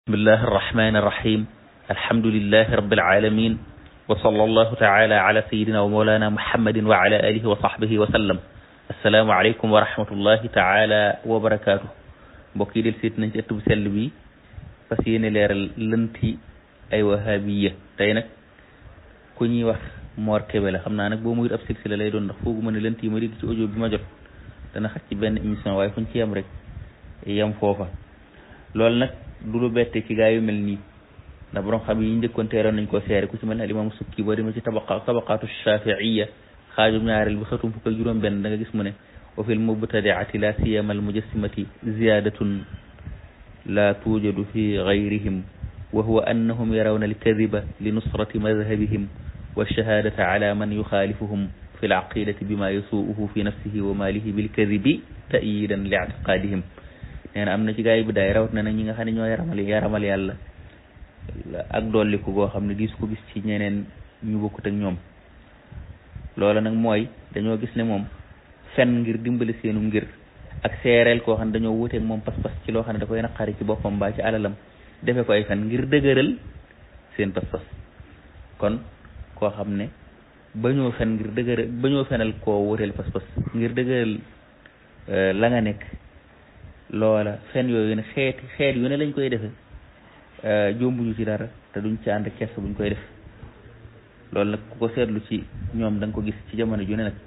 bismillahi arrahmani irrahim alhamdulilahi rabilalamin wa sala allahu taala ala sayidina wa mawlana muhammadin wa ala alihi wa sahbihi wa sallam assalaamu aleykum wa rahmatullahi taala wa barakaatu mbokk yi del seet nañ ci ëtt bu sell bi fas yéene leeral lënti ay wahabiya tey nag ku ñuy wax Mor Kébé la xam naa nag boo muyut ab silsila lay doon ndax foogu ma ne lënt yi ma dégg ci audio bi ma jot dana xaj ci benn émission waaye fuñ ci yem rek yem foofa loolu nag du lu bette ci gaa yu mel nii ndax borom xam yi njëkkoon teeroon nañ koo seere ku ci mel ne alimaamu sukki boo demee ci tabaqa tabaqaatu shafiiya xaajum ñaareel bi xatum fukk ak juróom benn da nga gis mu ne wa fil mubtadiati la siyama al mujassimati ziyadatun la tuujadu fi gayrihim wa huwa annahum yarawna alkadiba li nusrati madhabihim walshahadata ala man yuxaalifuhum fi alaqidati bima yasuuhu fi nafsihi wa maalihi bilkadibi tayidan li ictiqaadihim nee na am na ci gaa yi bi daay rawat na nag ñi nga xam ne ñoo yaramal yaramal yàlla ak dolliku goo xam ne gis ko gis ci ñeneen ñu bokkut ak ñoom loola nag mooy dañoo gis ne moom fen ngir dimbali seenu ngir ak seereel koo xam ne dañoo wuteeg moom pas-pas ci loo xam ne da koy naqari ci boppam mbaa ci alalam defe ko ay fen ngir dëgëral seen pas-pas kon koo xam ne bañoo fen ngir dëgëral bañoo fenal koo wuteel pas-pas ngir dëgëral la nga nekk loola fen yooyu ne xeeti xeet yu ne lañ koy defe jombuñu ci dara te duñ ci ànd kess buñ koy def loolu nag ku ko seetlu ci ñoom da nga ko gis ci jamono ju ne nag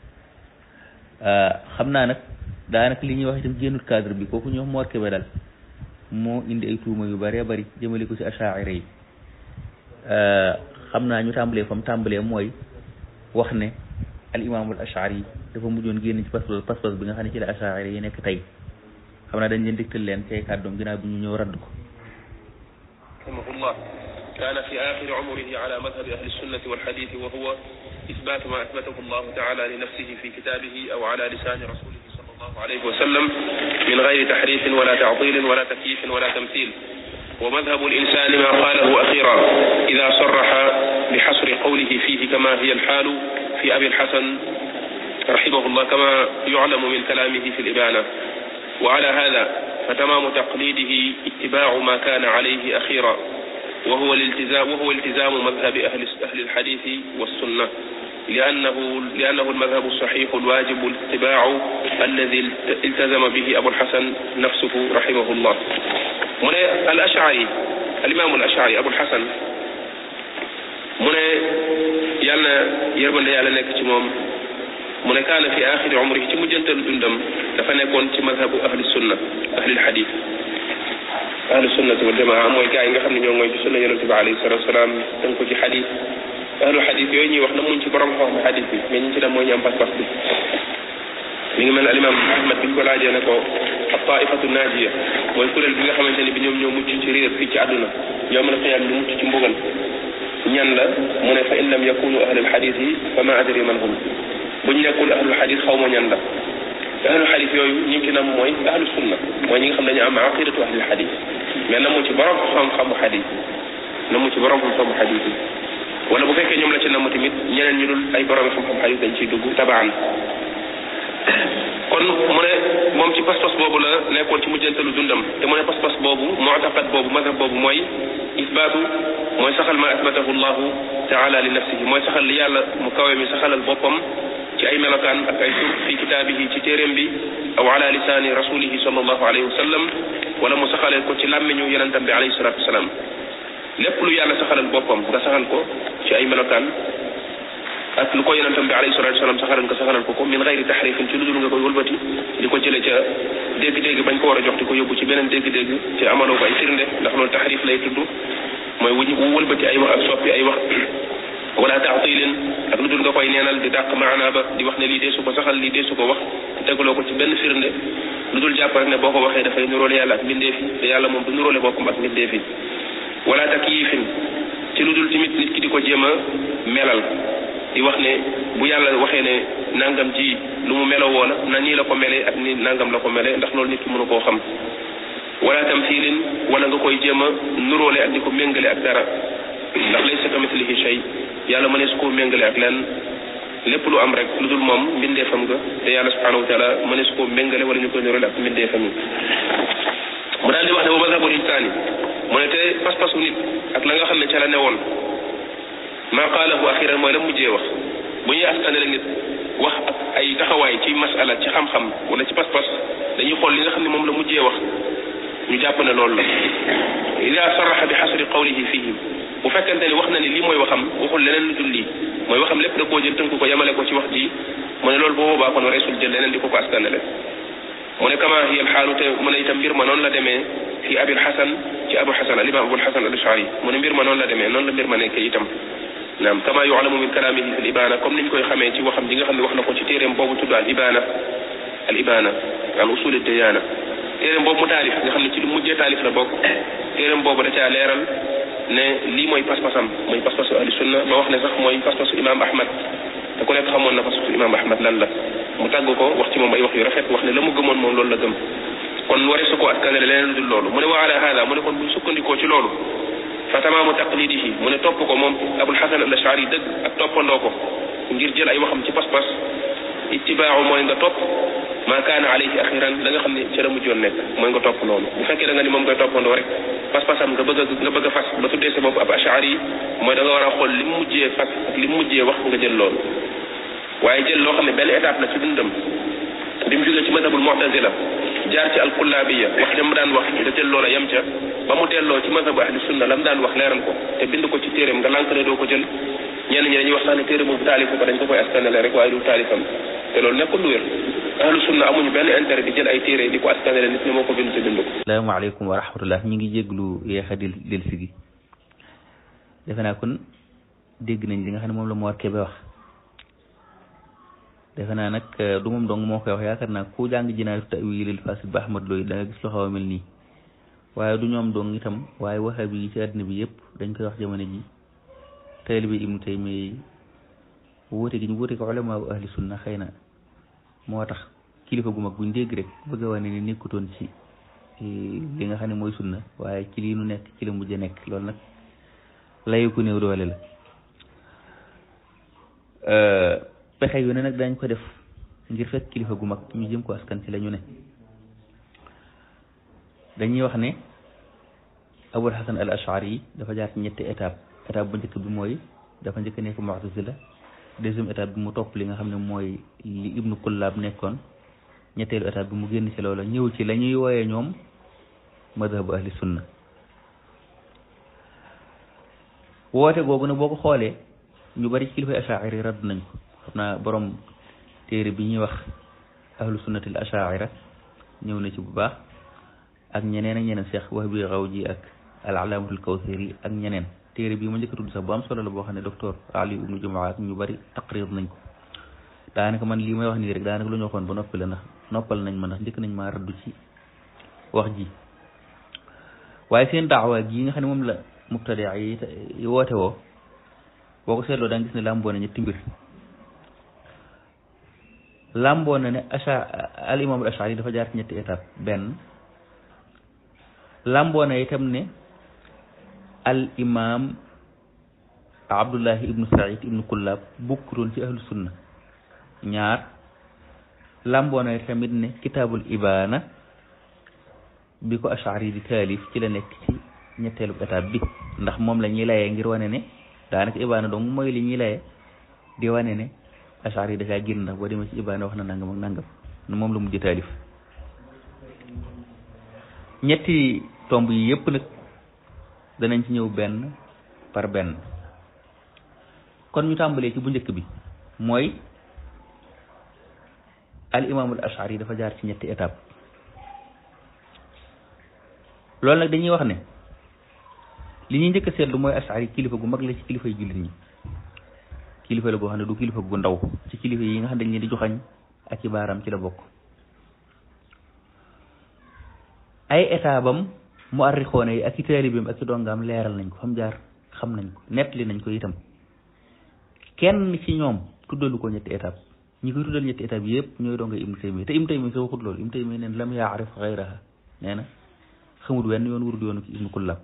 xam naa nag daanaka li ñuy wax itam génnut cadre bi kooku ñoom Mor Kébé daal moo indi ay tuuma yu bëree bëri jëmale ko ci achaira yi xam naa ñu tàmbalee fam tàmbalee mooy wax ne al imaamul achari yi dafa mujjoon génn ci pas-pas pas-pas bi nga xam ne ci la achaira yi nekk tey xam naa dañ leen dégtal leen ci ay kàddoom ginnaaw bi ñu ñëw radd ko rahimahullah kaana fi axiri umrihi ala madhabi ahli sunnati walxaditi wa huwa isbatu ma athbatahu allahu taala li nafsihi fi kitabihi aw ala lisani rasulihi sal allahu alayhi wa sallam min gayri tahrifin wala tactilin wala takyifin wala tamthil ومذهب الإنسان ما قاله أخيرا إذا صرح بحصر قوله فيه كما هي الحال في أبي الحسن رحمه الله كما يعلم من كلامه في الإبانة وعلى هذا فتمام تقليده اتباع ما كان عليه أخيرا وهو الالتزام وهو التزام مذهب أهل أهل الحديث والسنة لأنه لأنه المذهب الصحيح الواجب الاتباع الذي التزم به أبو الحسن نفسه رحمه الله mu ne al ashari al imaamu al ashari abul hasan mu ne yàlla na yërmande yàlla nekk ci moom mu ne kaana fi axiri umrihi ci mujjantalu dundam dafa nekkoon ci madhabu ahli sunna ahli lxadis ahli sunnati wal jamaa mooy gaa yi nga xam ne ñoo ngooy ci sunna yonente bi alayhi salatu wasalaam dañ ko ci xadis ahlu xadis yooyu ñuy wax na muñ ci borom xam xadis bi mais ñi ci dem mooy ñu am pas-pas bi mi ngi mel ne alimam ahmad bi ñu ko laajee ne ko ab taifatu naajiya mooy kuréel bi nga xamante ni bi ñoom ñoo mucc ci réer fii ci àdduna yowmal qiyaam ñu mucc ci mbugal ñan la mu ne fa in lam yakunu ahlul xadis yi fa ma adri man hum buñ nekkul ahlul xadis xaw ma ñan la ahlul xadis yooyu ñi ci nam mooy ahlu sunna mooy ñi nga xam dañu am aqidatu ahlul xadis mais namu ci borom xam-xamu xadis namu ci borom xam-xamu xadis yi wala bu fekkee ñoom la ci namu tamit ñeneen ñu dul ay borom xam-xam xadis dañ ciy dugg tabaan kon mu ne moom ci pas-pas boobu la nekkoon ci mujjantalu dundam te mu ne pas-pas boobu mu'taqad boobu mazhab boobu mooy isbaatu mooy saxal ma asbatahu llahu taala li nafsihi mooy saxal li yàlla mu kawe mi saxalal boppam ci ay melokaan ak ay tur fi kitaabihi ci téeréem bi aw ala lisaani rasulihi sallallahu alayhi wa sallam wala mu saxalee ko ci làmmiñu yonentam bi alayhi salatu wasalaam lépp lu yàlla saxalal boppam nga saxal ko ci ay melokaan ak lu ko yonentam bi alayhi salatu wasalam saxalal nga saxalal ko ko min gayri taxrifin ci lu dul nga koy wëlbati di ko jële ca dégg-dégg bañ ko war a jox di ko yóbbu ci beneen dégg-dégg ci amaloo ko ay firnde ndax loolu taxrif lay tudd mooy wuñ wu wëlbati ay wax ak soppi ay wax wala taatilin ak lu dul nga koy neenal di dàq maanaa ba di wax ne lii dee su ko saxal lii dee su ko wax tegaloo ko ci benn firnde lu dul jàpp rek ne boo ko waxee dafay nuróole yàlla ak mbindeef yi te yàlla moom du nuróole boppam ak mbindeef yi wala takyifin ci lu dul tamit nit ki di ko jéem a melal di wax ne bu yàlla waxee ne nangam ji lu mu meloo woona na nii la ko melee ak ni nangam la ko melee ndax loolu nit ki mënu koo xam wala tamthilin wala nga koy jéem a nuróole ak di ko méngale ak dara ndax laysa kamithlihi shay yàlla mënees koo méngale ak lenn lépp lu am rek lu dul moom mbindeefam nga te yàlla subhanahu wa taala mënees koo méngale wala ñu koy nuróole ak mbindeefam yi mu daal di wax ne wa madhabul insaani mu ne te pas-pasu nit ak la nga xam ne ca la newoon maa qaalahu axiran mooy la mujjee wax bu ñuy askanale nit wax ak ay taxawaay ci masala ci xam-xam wala ci pas-pas dañuy xool li nga xam ne moom la mujjee wax ñu jàpp ne loolu la ida saraxa bi xasri qawlihi fihim bu fekkente ni wax na ni lii mooy waxam waxul leneen lu dul lii mooy waxam lépp da koo jël tënk ko yemale ko ci wax ji mu ne loolu boo boobaa kon reesul jël leneen di ko ko askanale mu ne kama hiya alxaalu te mu ne itam mbir ma noonu la demee fi abil xasan ci abul xasan al imam abul xasan al ashari mu ne mbir ma noonu la demee noonu la mbir ma nekkee itam naam kama yualamu min kalaamihi fi l ibana comme niñ koy xamee ci waxam ji nga xam ne wax na ko ci téeréem boobu tudd al ibana al ibana an usul diyana téeréem boobu mu taalif nga xam ne ci lu mujjee taalif la bokk téeréem boobu da caa leeral ne lii mooy pas-pasam mooy pas-pasu ahli sunna ba wax ne sax mooy pas-pasu imam ahmad te ku nekk xamoon na pas-pasu imam ahmad lan la mu tàgg ko wax ci moom ay wax yu rafet wax ne la mu gëmoon moom loolu la gëm kon waree su ko askanale leneen lu dul loolu mu ne wa ala hada mu ne kon buñ sukkandikoo ci loolu fa tamaamu taqlidihi mu ne topp ko moom abul hasan al ashari dëgg ak toppandoo ko ngir jël ay waxam ci pas-pas ittibaahu mooy nga topp maa kaana alayhi axiran la nga xam ne ca la mujjoon nekk mooy nga topp loolu bu fekkee da nga ni moom ngay toppandoo rek pas-pasam nga bëgg a nga bëgg a fas ba tuddee sa bopp ab ashari yi mooy da nga war a xool li mu mujjee fas ak li mu mujjee wax nga jël loolu waaye jël loo xam ne benn étape la ci dundam bi mu jógee ci madhabul mu'tazila jaar ci alkullaabiya wax jam daan wax nga jël loola yem ca ba mu delloo ci madhabu ahli sunna la mu daan wax leeral ko te bind ko ci téeréem nga lànk ne doo ko jël ñenn ñi dañuy wax sax ne téere boobu taalifu ko dañ ko koy askanale rek waaye du taalifam te loolu nekkul lu wér ahlu sunna amuñu benn intérêt di jël ay téere di ko askanale nit ñi moo ko bind te bind ko asalaamaaleykum wa rahmatullah ñu ngi jéglu yeexa dil del si gi defe naa kon dégg nañ li nga xam ne moom la Mor Kébé wax defe naa nag du moom dong moo koy wax yaakaar naa ku jàng jinaayatu ta'wiilil fasid ba Ahmad Looy da nga gis lu xaw a mel nii waaye du ñoom dong itam waaye waxa bi ci àddina bi yëpp dañ koy wax jamono ji taalibe Ibnu Taymiya wuute gi ñu wuute ko ulamaa ahli sunna xëy na moo tax kilifa gu mag buñ dégg rek bëgg a wane ni nekkutoon ci li nga xam ne mooy sunna waaye ci lii nu nekk ci la mujj nekk loolu nag layu ku néew doole la pexe yu ne nag dañ ko def ngir fekk kilifa gu mag ñu jëm ko askan ci la ñu ne dañuy wax ne abul hasan al ashari yi dafa jaar ci ñetti étape étape bu njëkk bi mooy dafa njëkk nekk mu'tazila deuxième étape bi mu topp li nga xam ne mooy li ibnu kullaab nekkoon ñetteelu étape bi mu génn ci loola ñëw ci la ñuy wooyee ñoom madhabu ahli sunna woote googu nag boo ko xoolee ñu bari ci kilifay ashaira radd nañ ko xam naa borom téere bi ñuy wax ahlu sunnatil ashaira ñëw na ci bu baax ak ñeneen ak ñeneen Cheikh Wahbi Rawji ak al alaamatul kawsari ak ñeneen téere bii ma njëkk a tudd sax bu am solo la boo xam ne docteur Ali ibnu Jumaa ak ñu bari taqrir nañ ko daanaka man lii may wax nii rek daanaka lu ñu waxoon ba noppi la ndax noppal nañ ma ndax njëkk nañ maa raddu ci wax ji waaye seen daawa gi nga xam ne moom la mubtadi yi woote woo boo ko seetloo da nga gis ne làmboo na ñetti mbir làmboo na ne acha al imam al ashari dafa jaar ci ñetti étape benn làmboo na itam ne al imam abdullahi ibnu said ibnu kullab bukkutoon ci ahlu sunna ñaar làmboo na tamit ne kitaabul ibaana bi ko ashari di taalif ci la nekk ci ñetteelu étape bi ndax moom la ñuy layee ngir wane ne daanaka ibaana dong mooy li ñuy layee di wane ne ashari yi dafaa génn ndax boo demee ci ibaana wax na nangam ak nangam moom la mujj taalif ñetti tomb yi yëpp nag danañ ci ñëw benn par benn kon ñu tàmbalee ci bu njëkk bi mooy al imaamul ashari yi dafa jaar ci ñetti étape loolu nag dañuy wax ne li ñuy njëkk a seetlu mooy ashari kilifa gu mag la ci kilifa yi jullit ñi kilifa la goo xam ne du kilifa gu ndaw ci kilifa yi nga xam ne dañ leen di joxañ ak i baaraam ci la bokk ay étabam mu arrixoone yi ak i taalibeem ak i dongaam leeral nañ ko xam jaar xam nañ ko nettali nañ ko itam kenn ci ñoom tuddalu ko ñetti étape ñi koy tuddal ñetti étape yëpp ñooy donga ibnu taymiya te ibnu taymiya sa waxut loolu ibnu taymiya neen lam yaarif xayraha nee na xamut wenn yoon wurut yoonu ci ibnu kullab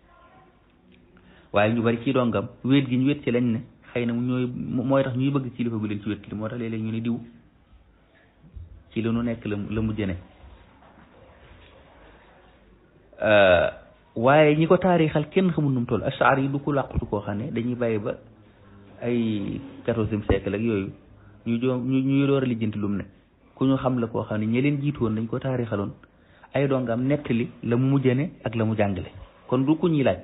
waaye ñu bari ci dongam wéet gi ñu wéet ci lañ ne xëy na ñooy mooy tax ñuy bëgg kilifa gu leen ci wéet li moo tax léeg-léeg ñu ne diw ci la nu nekk la la mujj ne waaye ñi ko taarixal kenn xamul nu mu toll ashari yi du ko làqutu koo xam ne dañuy bàyyi ba ay quatorzième siècle ak yooyu ñu joo ñu ñu door a lijjanti lu mu ne ku ñu xam la koo xam ne ñi leen jiitu woon dañ ko taarixaloon ay dongam nettali la mu mujjane ak la mu jàngale kon du ku ñuy laaj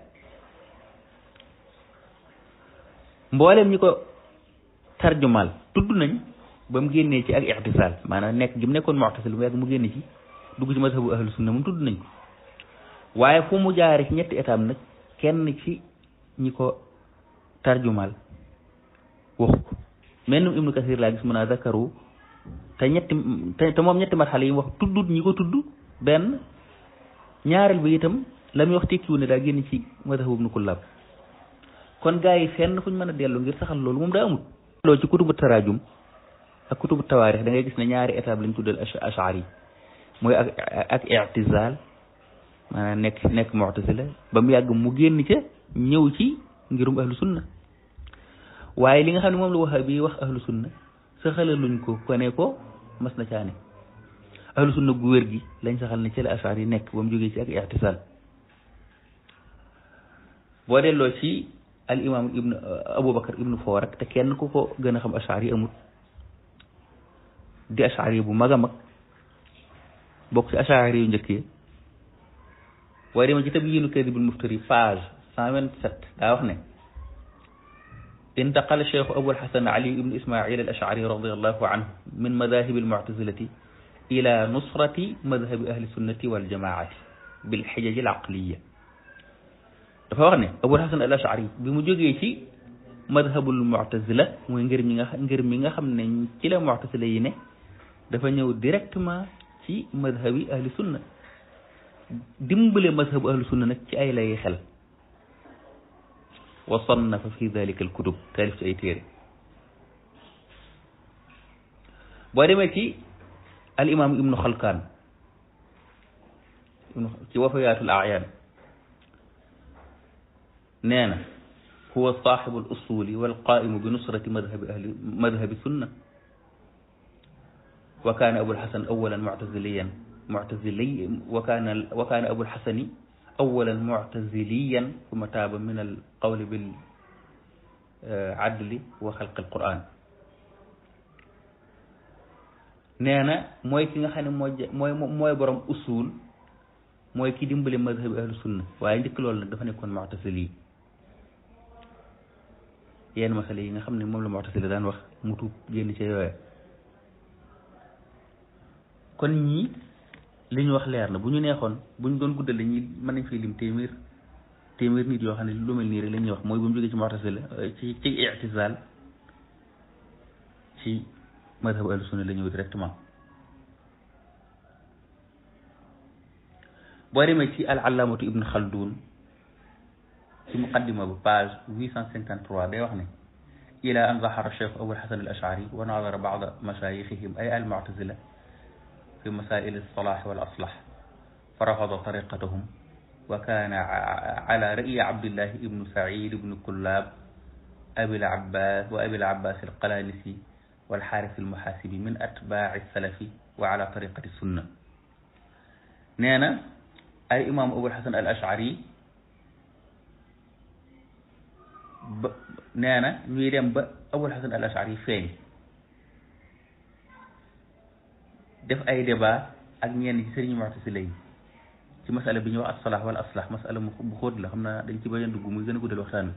mboolem ñi ko tarjumal tudd nañ ba mu génnee ci ak ixtisaal maanaam nekk gi mu nekkoon mu'tasil mu yàgg mu génne ci dugg ci mazhabu ahlu sunna moom tudd nañ ko waaye fu mu jaare ci ñetti étape nag kenn ci ñi ko tarjumal waxu ko mennum ibnu kasir laa gis mun a zakaru te ñetti te moom ñetti marxale yi mu wax tuddut ñi ko tudd benn ñaareel bi itam la muy wax tekkiwu ne daa génn ci mazhabu ibnu kullab kon gaa yi fenn fu ñu mën a dellu ngir saxal loolu moom daa amut loolu ci kutubu tarajum ak kutubu tawaarix da ngay gis ne ñaari étape lañ tuddal ashari mooy ak ak i'tizal maanaam nekk nekk mu'tazila ba mu yàgg mu génn ca ñëw ci ngirum ahlu sunna waaye li nga xam ne moom la wahabi wax ahlu sunna saxalaluñ ko ko ne ko mas na caane ahlu sunna gu wér gi lañ saxal ne ci la ashari nekk ba mu jógee ci ak i'tizal boo delloo ci al imam ibnu aboubacar ibnu foorak te kenn ku ko gën a xam ashari yi amut di ashari bu mag a mag bokk ci ashari yu njëkk yi waaye dema ci tabyiinu kadibul muftari page cent vingt sept daa wax ne intaqala cheikhu abul hasan ali ibnu ismail al ashari radiallahu anhu min madahibi almuctasilati ila nusrati madhabi ahli sunnati waljamaati bilxijaji al aqliya dafa wax ne abul hasan al ashari bi mu jógee ci madhabul mu'tazila mooy ngir mi nga ngir mi nga xam ne ci la mu'tazila yi ne dafa ñëw directement ci madhabi ahli sunna dimbale madhabu ahli sunna nag ci ay lay xel wa sannafa fi dalika al kutub taalif ci ay téere boo demee ci al imam ibnu xalkaan ibnu ci wafayaatul ayaan nee na huwa saaxibu al usuli wal qaimu bi nusrati madhabi ahli madhabi sunna wa kaana abul xasan awalan muctaziliyan muctazili wa kaana wa kaana abul xasani awalan muctaziliyan summa taaba min al qawli bil adli wa xalqi al quran nee na mooy ki nga xam ne mooy mooy mooy borom usul mooy ki dimbale madhabi ahlu sunna waaye njëkk loolu nag dafa nekkoon muctazili yenn masale yi nga xam ne moom la mu'tazila daan wax mu tuub génn ca yooya kon ñii li ñu wax leer na bu ñu neexoon bu ñu doon guddal dañuy mën nañ fay lim téeméer téeméer nit yoo xam ne lu mel nii rek la ñuy wax mooy bu mu jógee ci mu'tazila ci ci i'tizal ci madhabu ahlu sunna la ñëw directement boo demee ci al allaamatu ibn xaldun ci muqaddima bu page huit cent cinquante trois day wax ne ila an zahara cheikh abul hasan al ashari wa nadara bada mashayixihim ay al mu'tazila fi masail alsalah wal aslah fa rafada tariqatahum wa kana ala ra'yi abdillahi ibnu said ibnu kullab abil abbas wa abil abbas alqalanisi والحارث المحاسبي من أتباع السلف وعلى طريقة السنة نانا أي إمام أبو الحسن الأشعري ba nee na ñuy dem ba abul hasan al ashari feeñ def ay débat ak ñenn ci sëriñ mu'tazila yi ci masala bi ñuy wax as-salah wala aslah masala mu bu xóot la xam naa dañ ci bañ a dugg muy gën a guddal waxtaan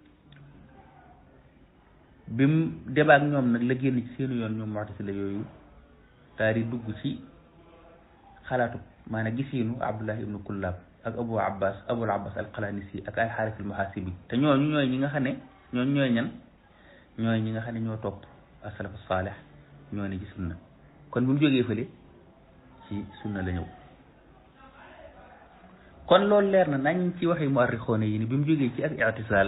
bi mu débat ak ñoom nag la génn ci seenu yoon ñoom mu'tazila yooyu daal di dugg ci xalaatu maanaam gisiinu abdullah ibnu kullab ak abu abbas abul abbas al qalanisi ak al xaaris al muhasibi te ñooñu ñooy ñi nga xam ne ñooñu ñooy ñan ñooy ñi nga xam ne ñoo topp asalafu saalih ñoo ne ci sunna kon bi mu jógee fële ci sunna la ñëw kon loolu leer na nañ ci waxi muarrixoone yi ni bi mu jógee ci ak i'tisaal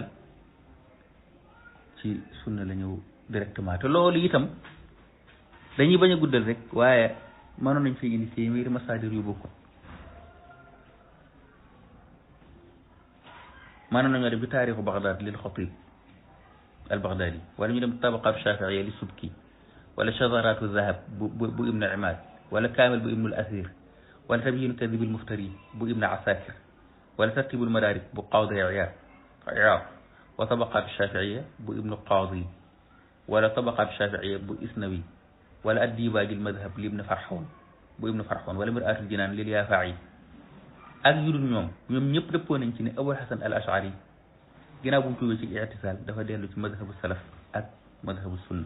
ci sunna la ñëw directement te loolu itam dañuy bañ a guddal rek waaye mënoon nañ fi indi téeméeri masaadir yu bokkut maanaam nañoo dem ci taarixu Baghdad lil Xatib al Baghdadi wala ñu dem tabaqaat Shafiiya li Subki wala Shadaraatu Zahab bu bu bu Ibn Imaad wala Kaamil bu Ibnul Asir wala Tabyiinu Kadibil Muftari bu Ibn Asakir wala tartibul madarik bu qaadi iyaad iyaad wa tabaqaat shafiiya bu ibnu qaadi wala tabaqaat shafiiya bu isnawi wala addibaajul madhab li ibnu farxoon bu ibnu farxoon wala miraatul jinaan lil yaafaayi ak yu dul ñoom ñoom ñëpp dëppoo nañ ci ne abul hasan al ashari ginnaaw bu mu tuubee ci ictisaal dafa dellu ci madhabu salaf ak madhabu sunna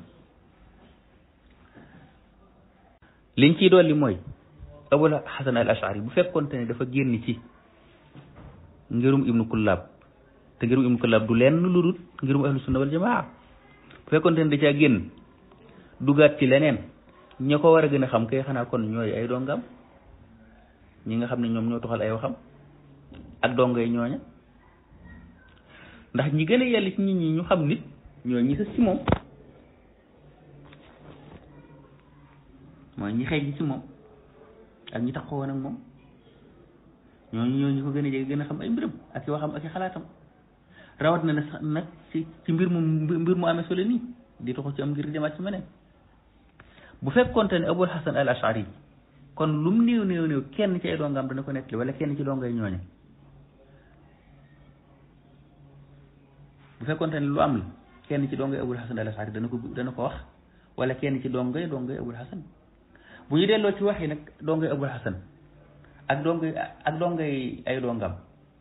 liñ ciy dolli mooy abul hasan al ashari bu fekkonte ne dafa génn ci ngirum ibnu kullaab te ngirum ibnu kullaab du lenn lu dul ngirum ahlu sunna wal jamaa bu fekkonte ne da caa génn dugaat ci leneen ña ko war a gën a xam kay xanaa kon ñooy ay dongam ñi nga xam ne ñoom ñoo toxal ay waxam ak dongay ñooña ndax ñi gën a yàlla ci nit ñi ñu xam nit ñooy ñi sës ci moom mooy ñi xëy ci moom ak ñi taxawoon ak moom ñooñu ñoo ñu ko gën a jege gën a xam ay mbiram ak i waxam ak i xalaatam rawat na ne sax nag ci ci mbir mu mbir mu amee solo nii di taxu ci am ngir demaat ci meneen bu fekkonte ne abul hasan al ashari kon lu mu néew néew néew kenn ci ay dongam dana ko nettali wala kenn ci dongay ñooña bu fekkonte ne lu am la kenn ci dongay abul hasan al ashari dana ko dana ko wax wala kenn ci dongay dongay abul hasan bu ñu delloo ci wax yi nag dongay abul hasan ak dongay ak dongay ay dongam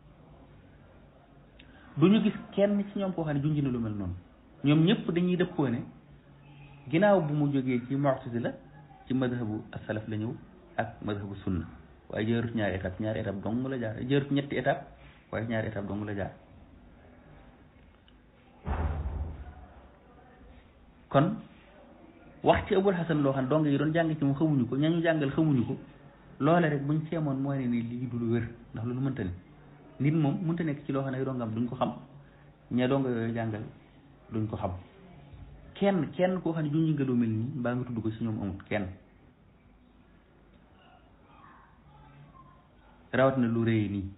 du ñu gis kenn ci ñoom koo xam ne junj na lu mel noonu ñoom ñëpp dañuy dëppoo ne ginnaaw bu mu jógee ci mu'tazila ci madhabu as-salaf la ñëw ak madhabu sunna waaye jërut ñaari étape ñaari étape dong la jaar jërut ñetti étape waaye ñaari étape dong la jaar kon wax ci abul hasan loo xam ne dong yi doon jàng ci moom xamuñu ko ñañu jàngal xamuñu ko loole rek buñ seemoon mooy ne ni lii du lu wér ndax loolu mënta ne nit moom mënta nekk ci loo xam ne ay dongam duñ ko xam ña donga yooyu jàngal duñ ko xam kenn kenn koo xam ne junj nga lu mel nii mbaa nga tudd ko ci ñoom amut kenn rawat na lu rëy nii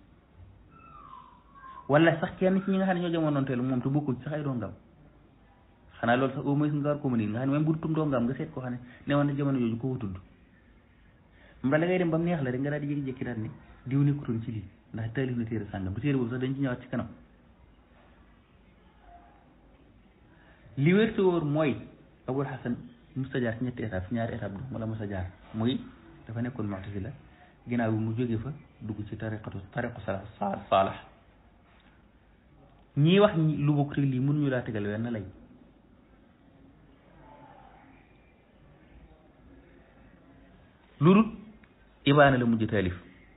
wala sax kenn ci ñi nga xam ne ñoo jamonoon teel moom te bokkul sax ay dongam xanaa loolu sax au moins nga war ko mën nga xam ne même bu tum dongam nga seet koo xam ne ne woon na jamono jooju ko tudd mbala da ngay dem ba mu neex la rek nga daal di jékki-jékki daal ne diw nekkutoon ci lii ndax taalif na téere sàngam du téere boobu sax dañ ci ñëwaat ci kanam li wér te wóor mooy abul hasan musta jaar ci ñetti étape ñaari étape du wala musta jaar muy dafa nekkoon mu'tazila ginnaaw bi mu jóge fa dugg ci tariqatu tariqu salaf saalax ñii wax lu bokk rek lii mënuñu laa tegal wenn lay lu dul ibaana la mujj taalif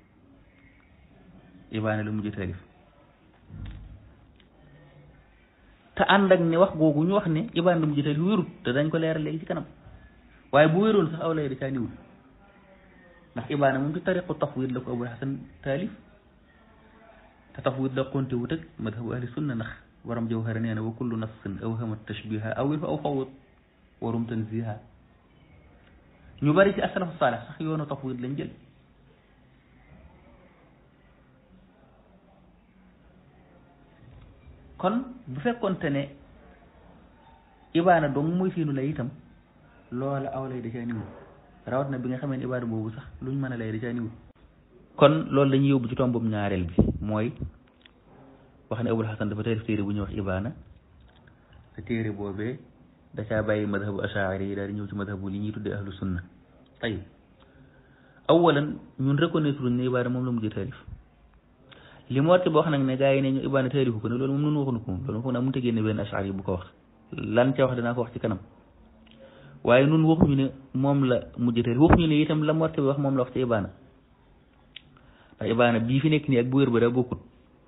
ibaana la mujj taalif te ànd ak ne wax googu ñu wax ne ibaana la mujj taalif wérut te dañ ko leeral léegi ci kanam waaye bu wéroon sax aw lay da caa niwul ndax ibaana moom ci tariqu tafwid la ko abul hasan taalif te tafwid la konte wut ak madhabu ahli sunna ndax waram jawhara nee na wa kullu nafsin awhama tashbiha awil fa aw fawut warum tanziha ñu bari ci asalafu saalex sax yoonu tafwid lañ jël kon bu fekkonte ne ibaana dong muy seenu lay itam loola aw lay da caa niwul rawat na bi nga xamee ne ibaana boobu sax luñ mën a lay da caa niwul kon loolu dañuy yóbbu ci tombum ñaareel bi mooy wax ne abul hasan dafa taalif téere bu ñuy wax ibaana te téere boobee da caa bàyyi madhabu ashaari yi daal di ñëw ci madhabu li ñuy tuddee ahlu sunna tayib awalan ñun reconnaître ne ibaana moom la mujj taalif li mu warte ba wax nag ne gaa yi ne ñu ibaana taalifu ko ne loolu moom nunu waxuñu ko moom loolu foog naa mënut a génne benn ashaari bu ko wax lan ca wax danaa ko wax ci kanam waaye nun waxuñu ne moom la mujj taalif waxuñu ne itam la mu warte ba wax moom la wax ci ibaana ndax ibaana bii fi nekk nii ak bu wér ba daa bokkut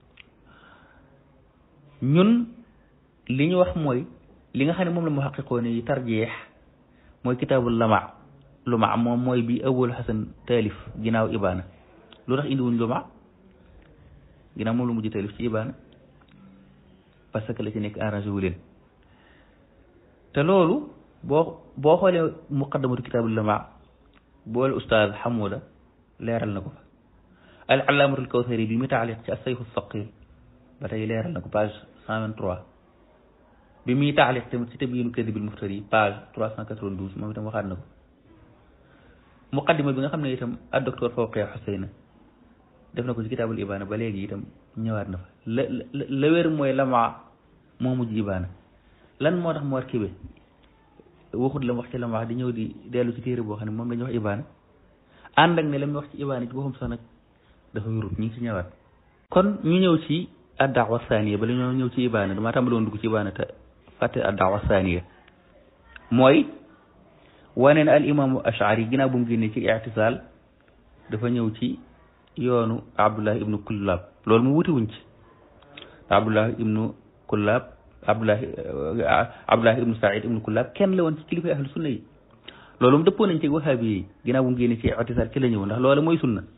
ñun li ñu wax mooy li nga xam ne moom la mu xaqiqoo ni tarjeex mooy kitaabul lama luma moom mooy bi abul hasan taalif ginnaaw ibaana lu tax indiwuñ luma ginnaaw moom la mujj taalif ci ibaana parce que la ci nekk arrangé wu leen te loolu boo boo xoolee muqaddamatu kitaabul lama boole ustaaz xamuda leeral na ko fa al allaamatul kawsari bi mu taaliq ci asayfu saqir ba tey leeral na ko page cent vingt trois bi muy taaliq tamit ci tabyiinu kadibil muftari page trois cent quatre vingt douze moom itam waxaat na ko muqaddima bi nga xam ne itam ak docteur Fawqiya Xuseyna def na ko ci kitaabul ibaana ba léegi itam ñëwaat na fa la la la wér mooy lamaa moo mujj ibaana lan moo tax mu war kibe waxut la mu wax ci lamaa di ñëw di dellu ci téere boo xam ne moom la ñuy wax ibaana ànd ak ne la muy wax ci ibaana ci boppam sax nag dafa wérut ñu ngi ci ñëwaat kon ñu ñëw ci addaawa saaniya bala ñoo ñëw ci ibaana damaa tàmbaloon dugg ci ibaana te fàtte addaawa saaniya mooy wane ne al imaamu ashari ginnaaw bu mu génnee ci ictisaal dafa ñëw ci yoonu abdullah ibnu kullab loolu mu wuti wuñ ci abdullah ibnu kullab abdullah abdullah ibnu said ibnu kullab kenn la woon ci kilifa ahlu sunna yi loolu mu dëppoo nañ ci wahaabi yi ginnaaw bu mu génnee ci ictisaal ci la ñëw ndax loolu mooy sunna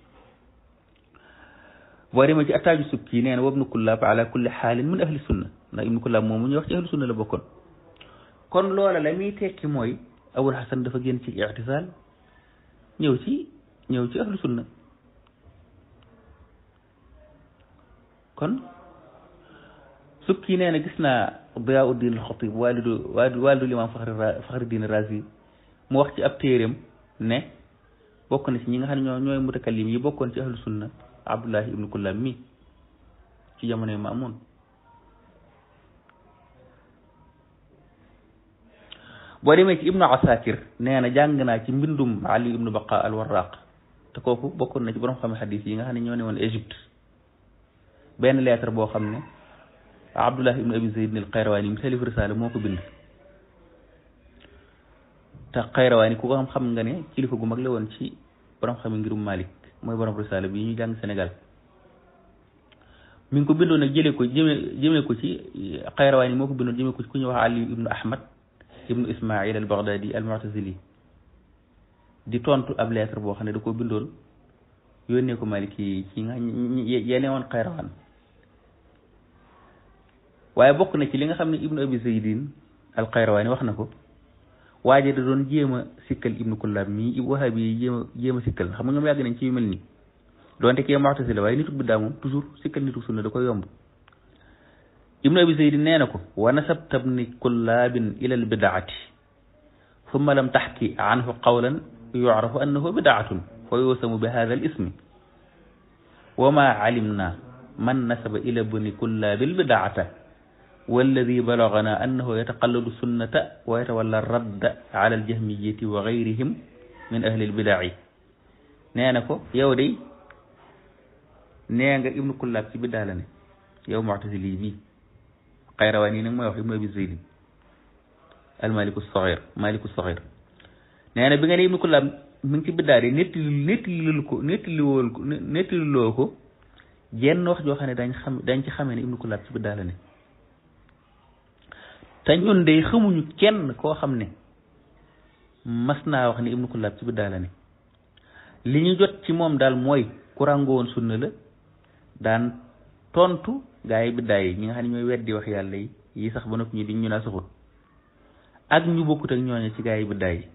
boo demee ci attaaju sukki nee na wabnu kullab ala kulli xaalin min ahli sunna ndax ibnu kullab moom mu ñu wax ci ahlu sunna la bokkoon kon loola la muy tekki mooy abul hasan dafa génn ci ictisaal ñëw ci ñëw ci ahlu sunna kon sukki nee na gis naa Diyaauddin al-Xatib walidu walidu limaam Faxri Faxriddin Razi mu wax ci ab téeréem ne bokk na ci ñi nga xam ne ñoo ñooy mutakallim yi bokkoon ci ahlu sunna Abdullahi ibnu Kullab mi ci jamonoy Maamun boo demee ci ibnu asakir nee na jàng naa ci mbindum ali ibnu baqa al warraq te kooku bokkoon na ci borom xam xadis yi nga xam ne ñoo ne woon Égypte benn lettre boo xam ne abdullah ibnu abi zayd al xayrawaani mu talif risaala moo ko bind te xayrawaani ku ko xam xam nga ne kilifa gu mag la woon ci borom xam ngirum malik mooy borom risaala bi ñu jàng Sénégal mi ngi ko bindoon nag jëlee ko jëme jëmee ko ci xayrawaani moo ko bindoon jëmee ko ci ku ñuy wax ali ibnu ahmad ibnu ismail al baghdadi al mu'tazili di tontu ab lettre boo xam ne da ko bindoon yónnee ko maliki yi ci nga yene woon xayrawaan waaye bokk na ci li nga xam ne ibnu abi zaydin al xayrawaani wax na ko waaje da doon jéem a sikkal ibnu kullab mii wahabi yi jéem a jéem a sikkal xam nga ñoom yàgg nañ ci yu mel nii doonte kee mu'tazila waaye nituk biddaa moom toujours sikkal nituk sunna da koy yomb ibnu abi zaydin nee na ko wa nasabta bni kullaabin ila al bidaati summa lam taxki anhu qawlan yucrafu annahu bidaatun fa yusamu bi hada al ismi wa ma calimna man nasaba ila bni kullaabi al bidaata walladi balagana annahu yataqalladu sunnata wa yatawalla radda ala al jahmiyati wa gayrihim min ahli al bidaci nee na ko yow day nee nga ibnu kullaab ci biddaa la ne yow muctasili bii xayrawaan yi nag mooy wax ibnu abi zaydin al maliku saxir maliku saxir nee na bi nga ne ibnu kullaab mi ngi ci biddaa de nettali nettali ko nettali wool ko nettali loo ko jenn wax joo xam ne dañ xam dañ ci xamee ne ibnu kullaab ci biddaa la ne te ñun de xamuñu kenn koo xam ne mas naa wax ne ibnu kullaab ci biddaa la ne li ñu jot ci moom daal mooy ku ràngoo woon sunna la daan tontu gaa yi biddaa yi ñi nga xam ne ñooy weddi wax yàlla yi yi sax ba noppi ñu di ñu naa saxut ak ñu bokkut ak ñooñu ci gaa yi biddaa yi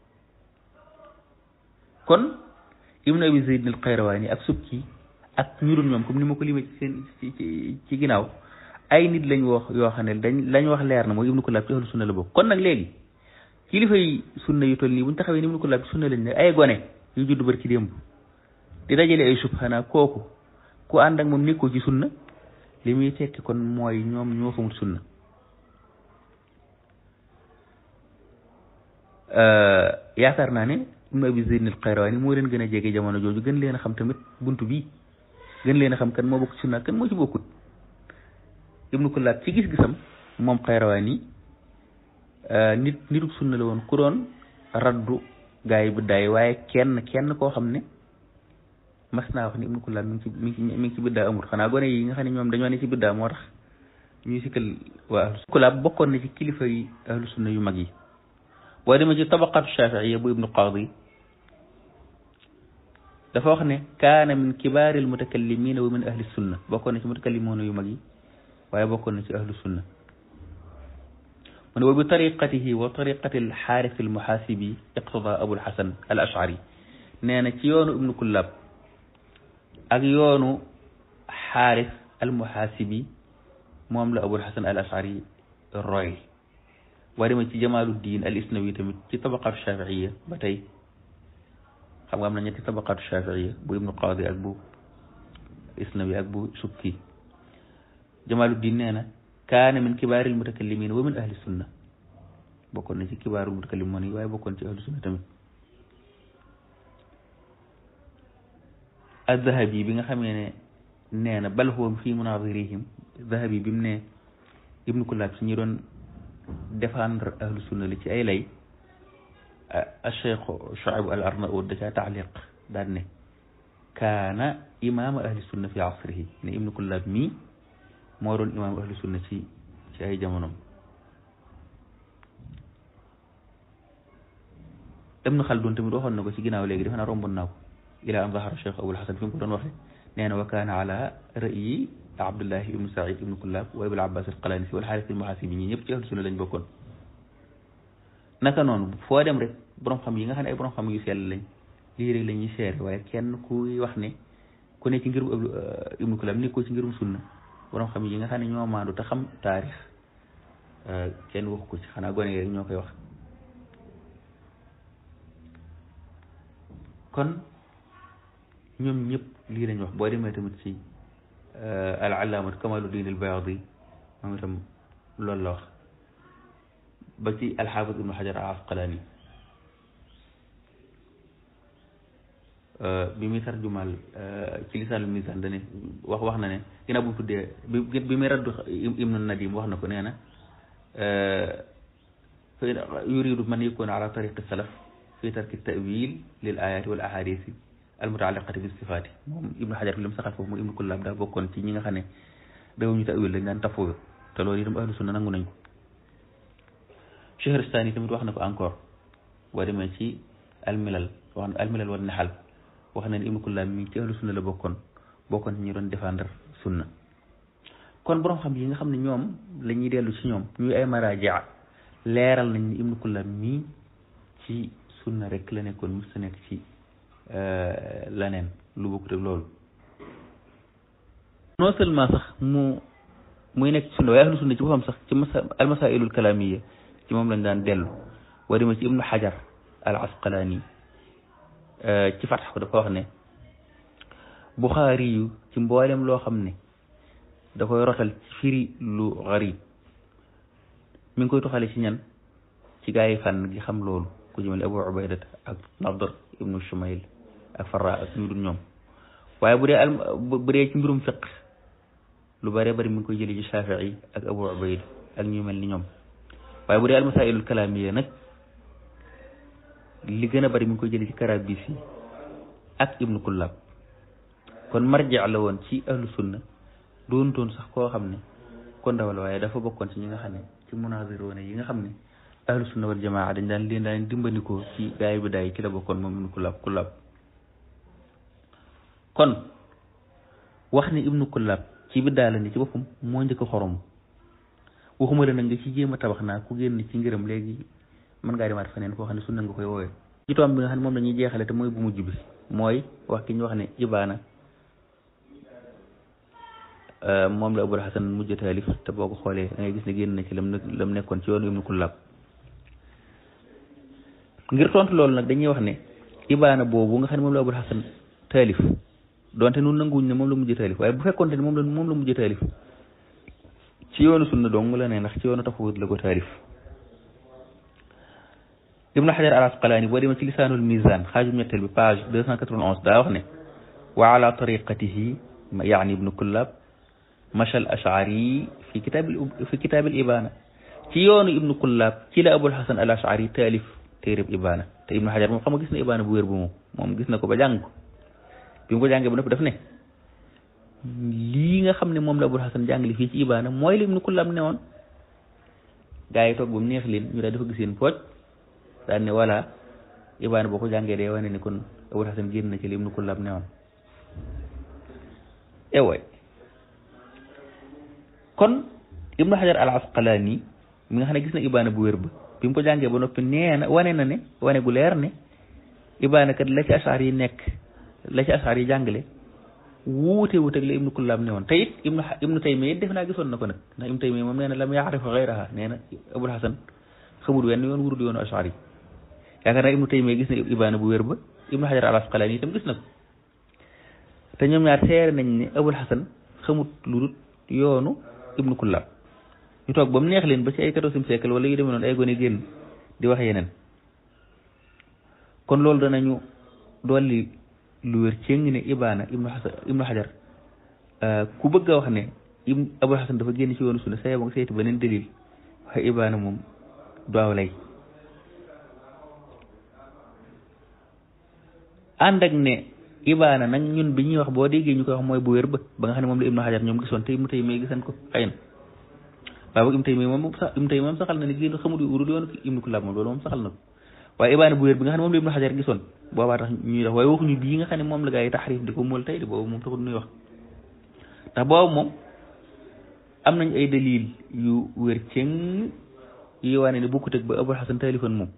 kon ibnu abi zayd al xayrawaani ak subki ak ñu dul ñoom comme ni ma ko limee ci seen ci ci ginnaaw ay nit lañ wax yoo xam ne dañ lañ wax leer na mooy ibnu kullaab ci ahlu sunna la bokk kon nag léegi kilifa yi sunna yu toll nii bu ñu taxawee ni ibnu kullaab ci sunna lañ ne ay gone yu judd bari ci démb di dajale ay subhana kooku ku ànd ak moom nekkoo ci sunna li muy tekki kon mooy ñoom ñoo xamul sunna yaakaar naa ne ibnu abi zayd al xayrawaani moo leen gën a jege jamono jooju gën leen a xam tamit buntu bii gën leen a xam kan moo bokk ci sunna kan moo ci bokkut ibnu kullaab ci gis-gisam moom xayrawaani nit nitu sunna la woon ku doon raddu gaa yi biddaay waaye kenn kenn koo xam ne mas naa wax ni ibnu kullaab mi ngi ci mi ngi mi ngi ci biddaa amul xanaa gone yi nga xam ne ñoom dañoo ne ci biddaa moo tax ñuy sikkal waa ahlu kullaab bokkoon na ci kilifa yi ahlu sunna yu mag yi boo demee ci tabaqatu shafiiya bu ibnu qaadi dafa wax ne kaana min kibaari al mutakallimina wa min ahli sunna bokkoon na ci mutakallimoona yu mag yi waaye bokkoon na ci ahlu sunna mu ne wa bi tariqatihi wa tariqati al xaaris al muhaasibi iqtada abul xasan al ashari nee na ci yoonu ibnu kullaab ak yoonu xaaris al muhaasibi moom la abul xasan al ashari roy boo demee ci jamaaluddin al isnawi tamit ci tabaqatu shafiiya ba tey xam nga am na ñetti tabaqatu shafiiya bu ibnu qaadi ak bu isnawi ak bu sukki jamaluddin nee na kaana min kibaaril mutakallimin wa min ahli sunna bokkoon na ci kibaarul mutakallimin yi waaye bokkoon ci ahli sunna tamit az-zahabi bi nga xamee ne nee na bal huwa fi munadirihim zahabi bi mu ne ibnu kullaab si ñi doon défendre ahlu sunna li ci ay lay a cheikh Shuayb al Arnaout da caa taaliq daan ne kaana imaama ahli sunna fi asrihi ne ibnu kullaab mii moo doon imaam ahli sunna ci ci ay jamonom ibnu Xaldun tamit waxoon na ko ci ginnaaw léegi defe naa romboon naa ko ila an zahara cheikh Abul Hasan fi mu ko doon waxe nee na wa kaana ala ra'yi Abdullahi ibnu Saïd ibnu Kullab wa Abul Abbas al-Qalanisi wal Xaaris al-Muhasibi ñi ñëpp ci ahlu sunna lañ bokkoon naka noonu foo dem rek borom xam yi nga xam ne ay borom xam yu sell lañ lii rek la ñuy seere waaye kenn kuy wax ne ku ne ci ngirum ibnu Kullab ni ko ci ngirum sunna borom xam yi nga xam ne ñoo maandu te xam taarix kenn waxu ko ci xanaa gone yi rek ñoo koy wax kon ñoom ñëpp lii lañ wax boo demee tamit ci al allaamat kamaluddin al bayadi moom itam loolu la wax ba ci alxaafis ibnu xajar al asqalaani bi muy tarjumal ci lisaanul misaan dane wax wax na ne ginnaaw bu mu tuddee bi bi muy raddu ibnu nadim wax na ko nee na yuridu man yakuna ala tariqi salaf fi tarki tawil lil ayati wal ahadisi almutaaliqati bi sifaati moom ibnu xajar bi lam saxal foofu mu ibnu kullaab daa bokkoon ci ñi nga xam ne dawuñu tawil dañ daan tafoo te loolu itam ahlu sunna nangu nañ ko Chehristani tamit wax na ko encore boo demee ci almilal wax na almilal wal naxal wax na ne ibnu kullaab mi ci ahlu sunna la bokkoon bokkoon ci ñi doon défendre sunna kon borom xam yi nga xam ne ñoom la ñuy dellu ci ñoom ñuy ay marajia leeral nañ ni ibnu kullaab mii ci sunna rek la nekkoon mos sa nekk ci leneen lu bokkut ak loolu non seulement sax mu muy nekk ci sunna waaye ahlu sunna ci boppam sax ci masa almasailul kalamiya ci moom lañ daan dellu boo demee ci ibnu xajar al asqalaani ci fatax ko dafa wax ne buxaari yu ci mboolem loo xam ne da koy rotal ci firi lu garib mi ngi koy toxale ci ñan ci gaa yi fànn gi xam loolu ku jëmale abu ubaydat ak nadr ibnu shumayl ak farra ak ñu dul ñoom waaye bu dee al bu dee ci mbirum fiq lu bëree bëri mi ngi koy jëlee ci shafii ak abu ubayd ak ñu mel ni ñoom waaye bu dee al masailul kalamiya nag li gën a bëri mi ngi koy jëlee ci karabisi ak ibnu kullab kon marji la woon ci ahlu sunna doontoon sax koo xam ne ko ndawal waaye dafa bokkoon ci ñi nga xam ne ci munaziroone yi nga xam ne ahlu sunna wal jamaa dañ daan leen daan dimbandikoo ci gaay bi daay ci la bokkoon moom ibnu kullab kullab kon wax ne ibnu kullab ci biddaa la ni ci boppam moo njëkk xorom waxuma la nag nga ci jéem a tabax naa ku génn ci ngërëm léegi mën ngaa demaat feneen foo xam ne sunna nga koy woowee ci tomb bi nga xam ne moom la ñuy jeexale te mooy bu mujj bi mooy wax ki ñu wax ne ibaana moom la abul hasan mujj taalif te boo ko xoolee da ngay gis ne génn na ci lam lam nekkoon ci yoonu ibnu kullab ngir tontu loolu nag dañuy wax ne ibaana boobu nga xam ne moom la abul hasan taalif donte nun nanguwuñ ne moom la mujj taalif waaye bu fekkoonte ne moom la moom la mujj taalif ci yoonu sunna dong la ne ndax ci yoonu tafawut la ko taalif ibnu xajar al asqalaani boo demee ci lisaanul mizan xaajum ñetteel bi page deux cent quatre-vingt-onze daa wax ne wa ala tariqatihi yaani ibnu kullab machal ashari fi kitaabil fi kitaabil ibana ci yoonu ibnu kullab ci la abul hasan al ashari taalif téereb ibana te ibnu xajar moom xam nga gis na ibana bu wér bu moom moom gis na ko ba jàng ko bi mu ko jàngee ba noppi daf ne lii nga xam ne moom la abul hasan jàngale fii ci ibana mooy li ibnu kullab ne woon gaa yi toog ba mu neex leen ñu daal dafa gis seen pooj daal ne voilà ibana boo ko jàngee day wane ni kon abul hasan génn na ci li ibnu kullab ne woon ewaay kon ibnu xajar al asqalaani mi nga xam ne gis na ibaana bu wér ba bi mu ko jàngee ba noppi nee na wane na ne wane gu leer ne ibaana kat la ci asaar yi nekk la ci asaar yi jàngale wuute wuute ak la ibnu kullaab ne woon te it ibnu ibnu taymiya it def naa gisoon na ko nag ndax ibnu taymiya moom nee na lam yaarifa xayraha nee na abul hasan xamul wenn yoon wurul yoonu asaar yi yaakaar naa ibnu taymiya gis na ibaana bu wér ba ibnu xajar al asqalaani itam gis na ko te ñoom ñaar seere nañ ne abul xasan xamut lu dul yoonu ibnu kullaab ñu toog ba mu neex leen ba ci ay quatorzième siècle wala yu demee noonu ay gone génn di wax yeneen kon loolu danañu dolli lu wér céng ne ibaana ibnu xasan ibnu xajar ku bëgg a wax ne ibnu abul xasan dafa génn ci yoonu sunna sa yeba nga seeti beneen dalil waxe ibaana moom du aw lay ànd ak ne ibaana nag ñun bi ñuy wax boo déggee ñu koy wax mooy bu wér ba ba nga xam ne moom la ibnu xajar ñoom gisoon te ibnu taymiya gisan ko xëy na waaye boog ibnu taymiya moom sax ibnu taymiya moom saxal na ne génn xamul urul yoonu ibnu kullaab moom loolu moom saxal na ko waaye ibaana bu wér bi nga xam ne moom la ibnu xajar gisoon boobaa tax ñuy wax waaye waxuñu bii nga xam ne moom la gaa yi taxrif di ko mool tey de boobu moom taxul nuy wax ndax boobu moom am nañ ay dalil yu wér cëng yi wane ne bokkut ak ba abul xasan taalifoon moom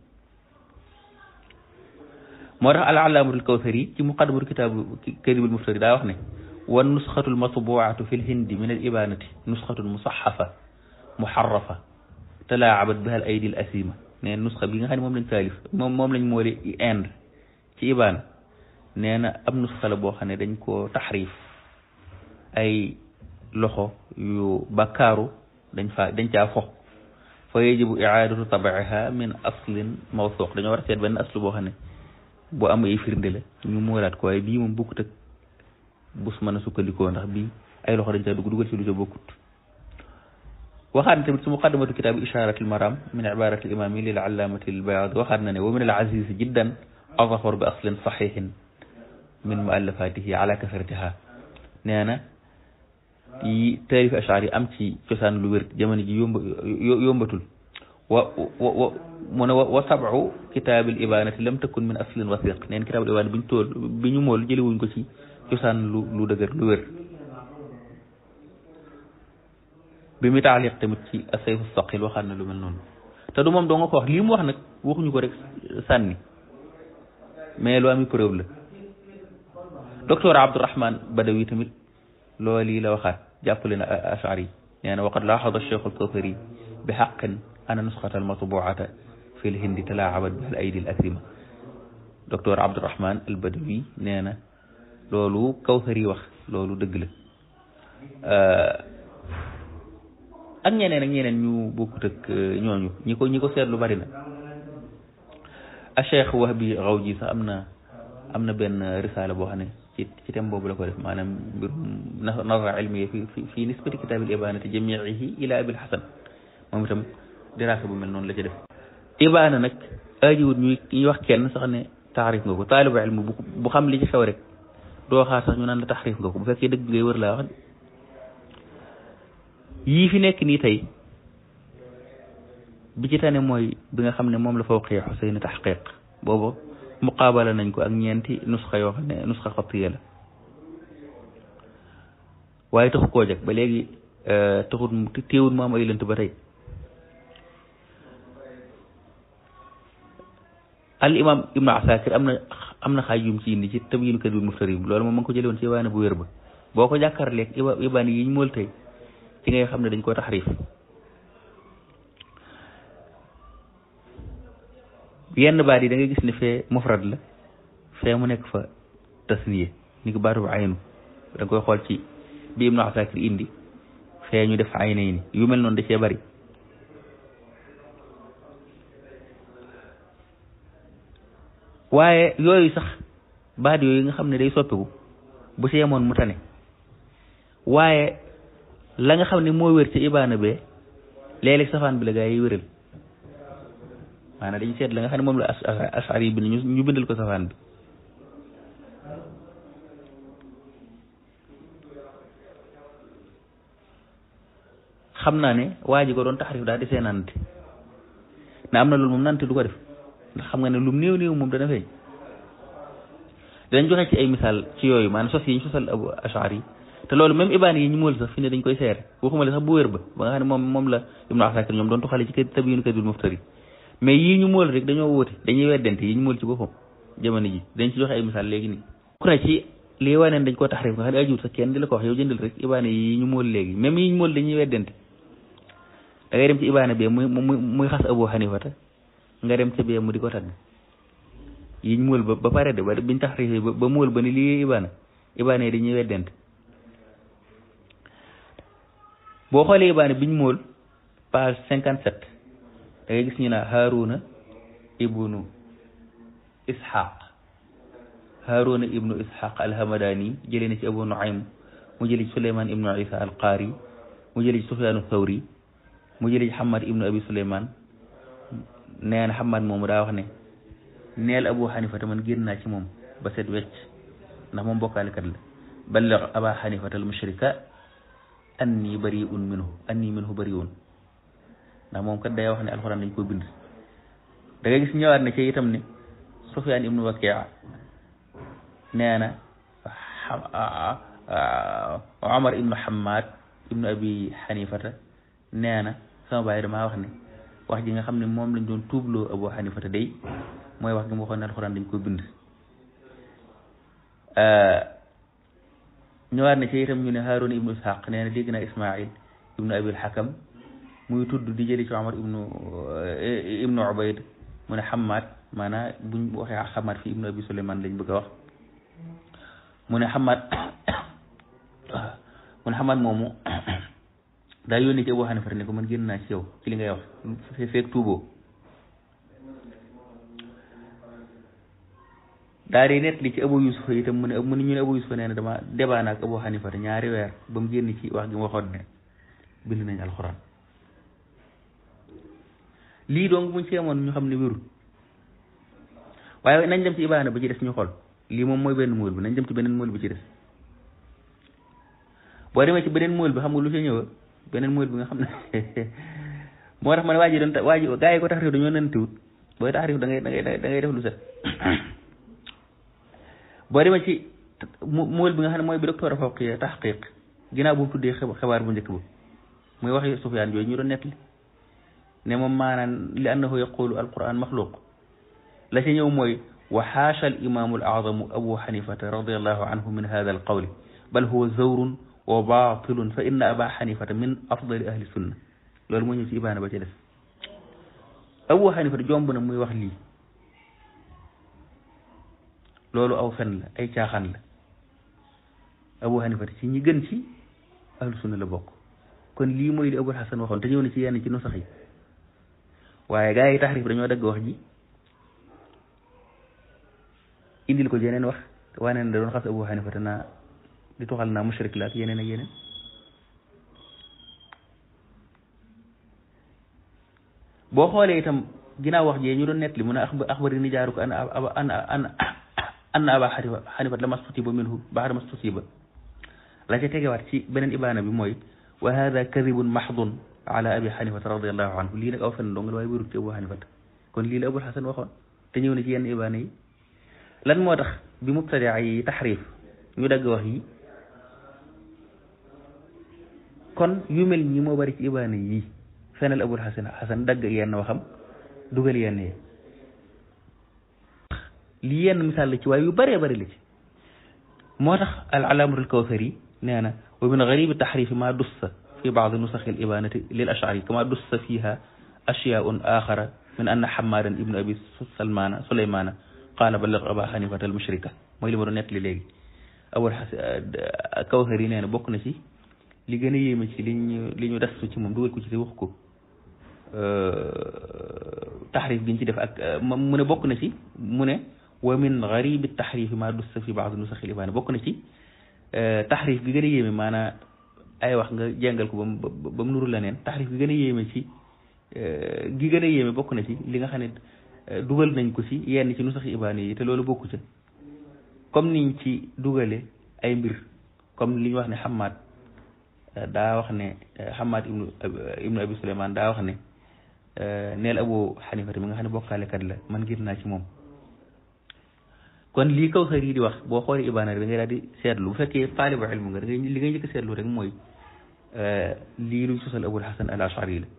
moo tax al alaamatul kawsari ci muqaddamatul kitaabu kadibul muftari daa wax ne wan nusxatul matbuatu fi lhindi min al ibanati nusxatun musaxafa muxarrafa talaacabat biha al aydi al asima nee nusxa bi nga xam ne moom lañ taalif moom moom lañ moole Inde ci ibaan nee na ab nusxa la boo xam ne dañ koo taxrif ay loxo yu bakkaaru dañ fa dañ caa fo fa yajibu icaadatu tabiiha min aslin mawsuuq dañoo war a seet benn aslu boo xam ne boo am ay firnde la ñu moolaat ko waaye bii moom bokkut ak bus mën a sukkandikoo ndax bii ay loxo dañ caa dugg dugal ci lu ca bokkut waxaat na tamit ci muqaddamatu kitaabu isharatil maram min ibarati imami lil allamati al bayad waxaat na ne wa min al aziz jiddan azafar bi aslin saxihin min muallafatihi ala kasratiha nee na yi taarif ashar yi am ci cosaan lu wér jamono ji yomba yombatul wa wa mu ne wa sabu kitaabil ibanati lam takun min aslin wasiq neen kitaabul ibanati bi ñu tool bi ñu mool jëlewuñ ko ci cosaan lu lu dëgër lu wér bi mu taaliq tamit ci asayfu saqil waxaat na lu mel noonu te du moom doo nga ko wax lii mu wax nag waxuñu ko rek sànni mais lu ami preuve la docteur Abdourahman Badawi tamit loolu yi la waxaat jàppale na ashari yi nee na waqad laaxada cheikh alkawsari bi xaqin ana nusxata almatbuata fi lhindi talaacabat bi al aydi al asima docteur Abdourahman al Badawi nee na loolu kawsari wax loolu dëgg la ak ñeneen ak ñeneen ñu bokkut ak ñooñu ñi ko ñi ko seetlu bari na a cheikh Wahbi Rawji sax am na am na benn risaala boo xam ne ci ci thème boobu la ko def maanaam mbirum nazara ilmiya fi fi fi nisbati kitaabil ibanati jamiihi ila abil hasan moom itam diraasa bu mel noonu la ci def ibaana nag aajiwut ñuy ñuy wax kenn sax ne taxrif nga ko taalibu ilmu bu bu xam li ci xew rek doo xaar sax ñu naan la taxrif nga ko bu fekkee dëgg ngay wër laa wax yii fi nekk nii tey bi ci tane mooy bi nga xam ne moom la fawqi Xuseyn taxqiq boobu muqaabala nañ ko ak ñeenti nusxa yoo xam ne nusxa xatiya la waaye taxu koo jag ba léegi taxut téewut mu am ay lënt ba tey al imam ibnu asakir am na am na xaaj yum ci indi ci tabyinu kadib muftarim loolu moom ma ngi ko jëlee woon ci ibaana bu wér ba boo ko jàkkaarleeg iba ibaan yi ñu mool tey ci ngay xam ne dañ koo taxrif yenn baat yi da ngay gis ne fee mufrad la fee mu nekk fa tasniye ni ko baatu bu aynu da nga koy xool ci bi ibnu asakir indi fee ñu def aynayni yu mel noonu da cee bari waaye yooyu sax baat yooyu nga xam ne day soppiku bu ci yemoon mu tane waaye la nga xam ne moo wér ci ibaana bee léeg-léeg safaan bi la gaa yi wéral maanaam dañu seet la nga xam ne moom la ashar yi bind ñu bindal ko safaan bi xam naa ne waa ji ko doon taxarif daal di see nante na am na loolu moom nante du ko def ndax xam nga ne lu néew néew moom dana feeñ danañ joxe ci ay misaal ci yooyu maanaam sos yi ñu sosal abu ashar yi te loolu même ibaan yi ñu mool sax fi ne dañ koy seere waxuma la sax bu wér ba ba nga xam ne moom moom la ibnu asakir ñoom doon tuxale ci kër tabiinu kadul muftari mais yii ñu mool rek dañoo wóote dañuy weddente yi ñu mool ci boppam jamono ji dañ ci joxe ay misaal léegi nii ku ne ci lii waneen dañ koo taxrif nga xam ne ajiwut sax kenn di la ko wax yow jëndal rek ibaane yi ñu mool léegi même yi ñu mool dañuy weddente da ngay dem ci ibaane bee muy muy muy xas abu xanifata nga dem ca bee mu di ko tagg yi ñu mool ba ba pare de ba biñ taxrif ba ba mool ba ni lii ibaana ibaane yi dañuy weddent boo xoolee ibaane biñ mool page cinquante sept da ngay gis ñu ne Haruna ibnu Ishaq Haruna ibnu Ishaq alhamadani jëlee na ci Abu Nuaym mu jëlee ci Suleyman ibnu Isa alqaari mu jëlee ci Sufyaanu Thawri mu jëlee ci Hamad ibnu Abi Suleyman nee na Hamad moomu daa wax ne neel Abu Xanifata man génn naa ci moom ba set wecc ndax moom bokkaalekat la balligh Aba Xanifata al mushrika anni bariun minhu anni minhu bariun ndax moom kat day wax ne alxuraan dañ ko bind da nga gis ñëwaat na ci itam ne Sufyaan ibnu Wakia nee na Omar ibnu Hamad ibnu Abi Xanifata nee na sama baay damaa wax ne wax ji nga xam ne moom lañ doon tuubloo Abu Xanifata day mooy wax gi mu waxoon ne alxuraan dañ ko bind ñëwaat na ci itam ñu ne Haarun ibnu Ishaq nee na dégg naa Ismail ibnu Abil Hakam muy tudd di jëli ci Omar ibnu ibnu Ubayd mu ne Hamad maanaam buñ waxee Hamad fi ibnu Abi Suleyman lañ bëgg a wax mu ne Hamad mu ne Hamad moomu daa yónnee ci Abu Hanifa ne ko man génn naa ci yow ci li ngay wax fee feeg tuuboo daa di nett li ci Abu Yusufa itam mu ne mu ne ñu ne Abu Yusufa nee na dama débat naa ak Abu Hanifa ñaari weer ba mu génn ci wax gi mu waxoon ne bind nañ alxuraan lii donc buñ ci amoon ñu xam ne wérul waaye nañ dem ci ibaana ba ci des ñu xool lii moom mooy benn mool bi nañ dem ci beneen mool bi ci des boo demee ci beneen mool bi xam nga lu ci ñëw beneen mool bi nga xam ne moo tax ma ne waa ji doon waa ji gaa yi ko taxrif dañoo nantiwut booy taxrif da ngay da ngay da ngay def lu set boo demee ci mool bi nga xam ne mooy bi docteur Fawqiya taxqiq ginnaaw bu mu tuddee xibaar bu njëkk ba muy waxi Sufyaan yooyu ñu doon nettali ne moom maanaam li annahu yaqulu alquran maxluq la ci ñëw mooy wa xaasha al imaamu al azamu abu xanifata radiallahu anhu min hada al qawli bal huwa zawrun wa batilun fa inna aba xanifata min afdali ahli sunna loolu moo ñëw ci ibaana ba ci des abu xanifata jomb na muy wax lii loolu aw fen la ay caaxaan la abu xanifata ci ñi gën ci ahlu sunna la bokk kon lii mooy li abul xasan waxoon te ñëw na ci yenn ci nusax yi waaye gaa yi taxrif dañoo dagg wax ji indil ko yeneen wax wane ne da doon xas abu xanifata naa di tuxal naa mushrik la ak yeneen ak yeneen boo xoolee itam ginnaaw wax jee ñu doon nettali mu ne axbari ni jaaru ko an an an an aba xanifat la mastutiba minhu baxda mastutiba la ca tegewaat ci beneen ibaana bi mooy wa hada kadibun maxdun ala abi xanifata radiallahu anhu lii nag aw fen dong la waaye wérut ci abu xanifata kon lii la abul xasan waxoon te ñëw na ci yenn ibaana yi lan moo tax bi mubtadia yi taxrif ñu dagg wax yi kon yu mel ñi moo bari ci ibaana yi fenal abul xasan xasan dagg yenn waxam dugal yenn yi lii yenn misaal la ci waaye yu bëree bëri la ci moo tax al alaamatul kawsari nee na wa min garibi taxrifi ma dussa fi baadi nusaxi al ibanati lil ashari kama dussa fiha ashyaun axara min anna xamaadan ibnu abi salmana sulaymana qaala balligh aba xanifata al mushrika mooy li ma doon nettali léegi abul xasan kawsari nee na bokk na ci li gën a yéeme ci li ñu li ñu dastu ci moom dugal ko ci te wax ko taxrif gi ñu ci def ak mu ne bokk na ci mu ne wa min garibi taxrifi ma dussa fi baadi nusaxi al ibaana bokk na ci taxrif gi gën a yéeme maanaam ay wax nga jàngal ko ba mu ba mu nuru la neen taxrif gi gën a yéeme ci gi gën a yéeme bokk na ci li nga xam ne dugal nañ ko ci yenn ci nu saxi ibaane yi te loolu bokku ca comme niñ ci dugale ay mbir comme li ñu wax ne Hamad daa wax ne Hamad ibnu ibnu Abi Suleymaan daa wax ne neel Abu Xanifata mi nga xam ne bokkaalekat la man ngir naa ci moom kon lii kaw xër yi di wax boo xoolee ibaana da ngay daal di seetlu bu fekkee taalibu ilmu nga da ngay li ngay njëkk seetlu rek mooy lii luñ sosal abul hasan al ashari la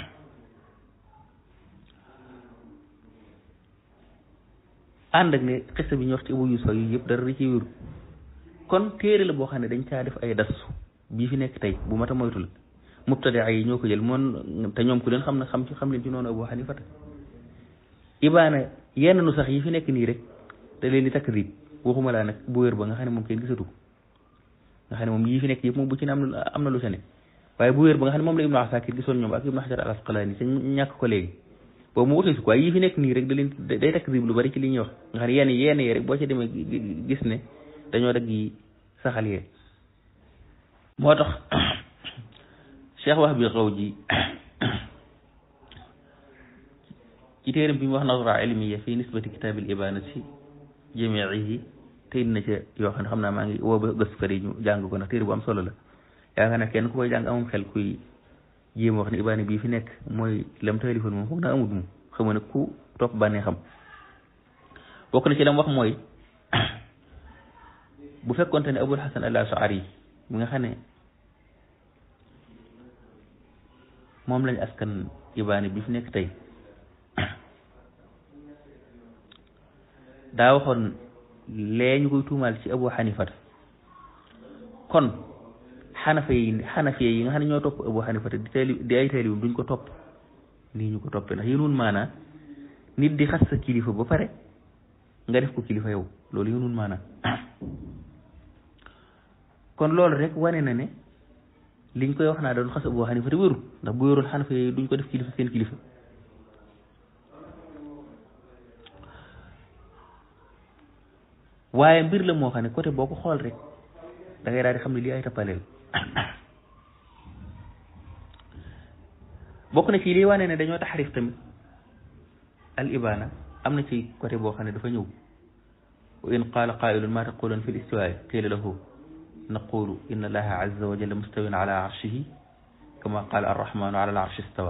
ànd ak ne xista bi ñu wax ci abu yusufa yu yëpp dara ci wéru kon téere la boo xam ne dañ caa def ay das bii fi nekk tey bu mat a moytu la mubtadia yi ñoo ko jël moon te ñoom ku leen xam ne xam ci xam leen ci noonu abu xanifata ibaana yenn nu sax yi fi nekk nii rek da leen di takrib waxuma laa nag bu wér ba nga xam ne moom kenn gisatu ko nga xam ne moom yii fi nekk yëpp moom bu ci ne am na am na lu sa ne waaye bu wér ba nga xam ne moom la Ibnu Asakir gisoon ñoom ak Ibnu Hajar al Asqalaani te ñàkk ko léegi boobu mu utee si ko waaye yii fi nekk nii rek da leen day takk lu bari ci li ñuy wax nga xam ne yenn yenn yi rek boo ci demee gis ne dañoo dagg yi saxal yee moo tax cheikh wax bi xaw ji ci téeram bi mu wax nazra ilmiya fi nisbati kitaabil ibanati jamiihi te indi na ca yoo xam ne xam naa maa ngi woo ba gëstukat yi ñu jàng ko ndax téere bu am solo la yaakaar naa kenn ku koy jàng amum xel kuy jéem wax ne ibaana bii fi nekk mooy lam taalifoon moom foog naa amut moom xamu ne ku topp bànnee xam bokk na ci lam wax mooy bu fekkonte ne abul hasan al ashari bi nga xam ne moom lañ askan ibaani bi fi nekk tey daa waxoon lee ñu koy tuumaal ci abu xanifata kon xanafa yi xanafe yi nga xam ne ñoo topp abu xanifata di taali di ay taalibi duñ ko topp nii ñu ko toppee ndax yéen maanaa nit di xas sa kilifa ba pare nga def ko kilifa yow loolu yéen maanaa kon loolu rek wane na ne liñ koy wax naa doon xas abu xanifa te wérul ndax bu wérul xanafa yi duñ ko def kilifa seen kilifa waaye mbir la moo xam ne côté boo ko xool rek da ngay daal di xam ne lii ay tappaleel bokk na ci lii wane ne dañoo taxarif tamit al ibana am na ci côté boo xam ne dafa ñëw wa in qaala qaa'ilun ma taqulun fi l istiwaa'i qiila lahu naqulu inna allaha azza wa jalla mustawin ala arshihi kama qaala arrahmanu ala al arshi istawa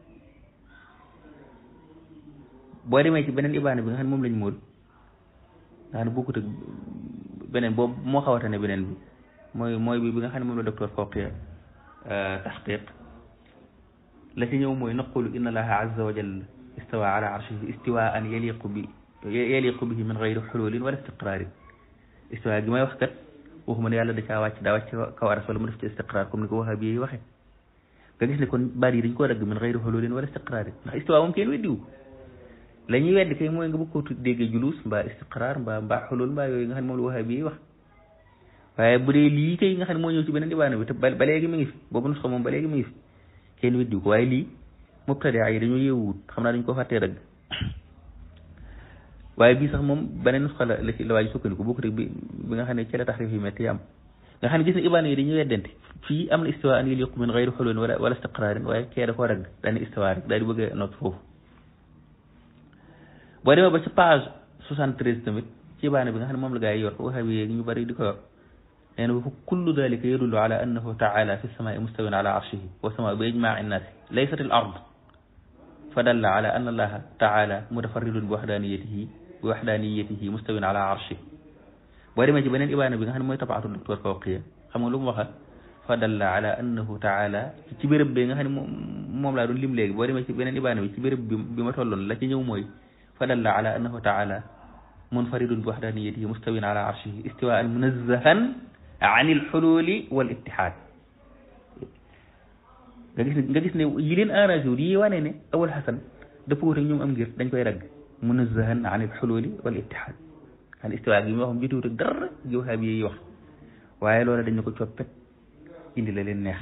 boo demee ci beneen ibaana bi nga xam ne moom lañ móol nga xam ne bokkut ak beneen boobu moo xawata ne beneen bi mooy mooy bi bi nga xam ne moom la docteur Fawqiya taxqiq la ci ñëw mooy naqulu inna allaha azza wa jalla istawa ala arshihi istiwaan yaliqu bi yaliqu bihi min gayri xululin wala istiqraarin istiwa gi may wax kat waxuma ne yàlla da caa wàcc daa wàcc kaw aras wala mu def ci istiqraar comme ni ko waxa bi waxe nga gis ne kon baat yi dañ koo dagg min gayri xululin wala istiqraarin ndax istiwa moom kenn weddiwu la ñuy weddi kay mooy nga bëgg koo déggee julus mbaa istiqraar mbaa mbaa xulul mbaa yooyu nga xam ne moom la waxa bi wax waaye bu dee lii kay nga xam ne moo ñëw ci beneen ibaana bi te ba léegi mi ngi fi boobu nusxa moom ba léegi mi ngi fi kenn weddiwu ko waaye lii mubtadaa yi dañoo yeewuwut xam naa dañ ko fàttee dagg waaye bii sax moom beneen nusxa la la ci la waaj sukkandiku bokk rek bi bi nga xam ne ci la taxrif yi metti am nga xam ne gis ne ibaana yi dañuy weddante fii am na istiwa an yaliqu min gayri xululin wala wala istiqraarin waaye kee da koo dagg daal ne istiwa rek daal di bëgg a noot foofu boo demee ba ci page soixante-treize tamit ci ibaana bi nga xam ne moom la gaa yi yor waxa bi yéegi ñu bari di ko yor nee na fa kullu dalika yadullu ala annahu taala fi samaai mustawin ala arshihi wa samaa bi ijmaai nnaasi laysat al ard fa dalla ala anna allaha taala mutafarridun bi waxdaniyatihi bi waxdaniyatihi mustawin ala arshi boo demee ci beneen ibaana bi nga xam ne mooy tabaatu docteur Fawqiya xam nga lu mu waxat fa dalla ala annahu taala ci béréb bi nga xam ne moom laa doon lim léegi boo demee ci beneen ibaana bi ci béréb bi bi ma tolloon la ci ñëw mooy fa dalla ala annahu taala munfaridun bi waxdaniyatihi mustawin ala arshihi istiwaan munazzahan an il xululi wal ittihaad nga gis ne nga gis ne yi leen arrangé wul yi wane ne awal xasan dafa wut ak ñoom am ngir dañ koy ragg munazzahan an il xululi wal ittihaad xan istiwa gi moo xam jotuwut ak dara gi waxaa bi yi wax waaye loola dañ ne ko coppet indi la leen neex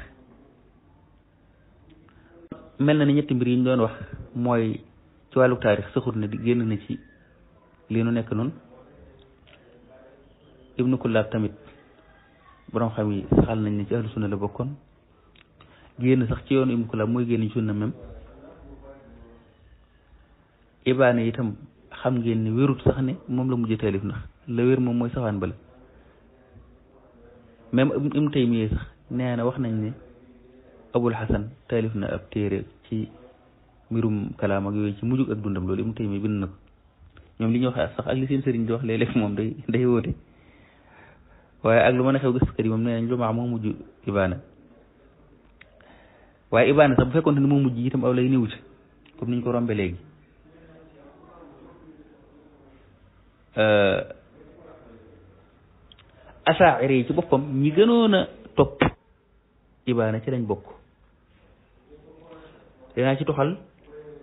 mel na ni ñetti mbir yi ñu doon wax mooy ci wàllu taarix saxut na di génn na ci li nu nekk noonu ibnu kullaab tamit borom xam yi saxal nañ ne ci ahlu sunna la bokkoon génn sax ci yoonu ibnu kullaab mooy génn ci sunna même ibaane itam xam ngeen ne wérut sax ne moom la mujj taalif ndax la wér moom mooy safaan bala même ibnu taymiya sax nee na wax nañ ne abul xasan taalif na ab téere ci mbirum kalaam ak yooyu ci mujjug ak dundam loolu ibnu taymiya bind na ko ñoom li ñuy wax sax ak li seen sëriñ di wax léeg-léeg moom day day wóote waaye ak lu mën a xew gëstukat yi moom nee nañ lu maa moo mujj ibaana waaye ibaana sax bu fekkoon ne moo mujj itam aw lay néew ci comme niñ ko rombe léegi asaacire yi ci boppam ñi gënoon a topp ibaana ci lañ bokk danaa ci toxal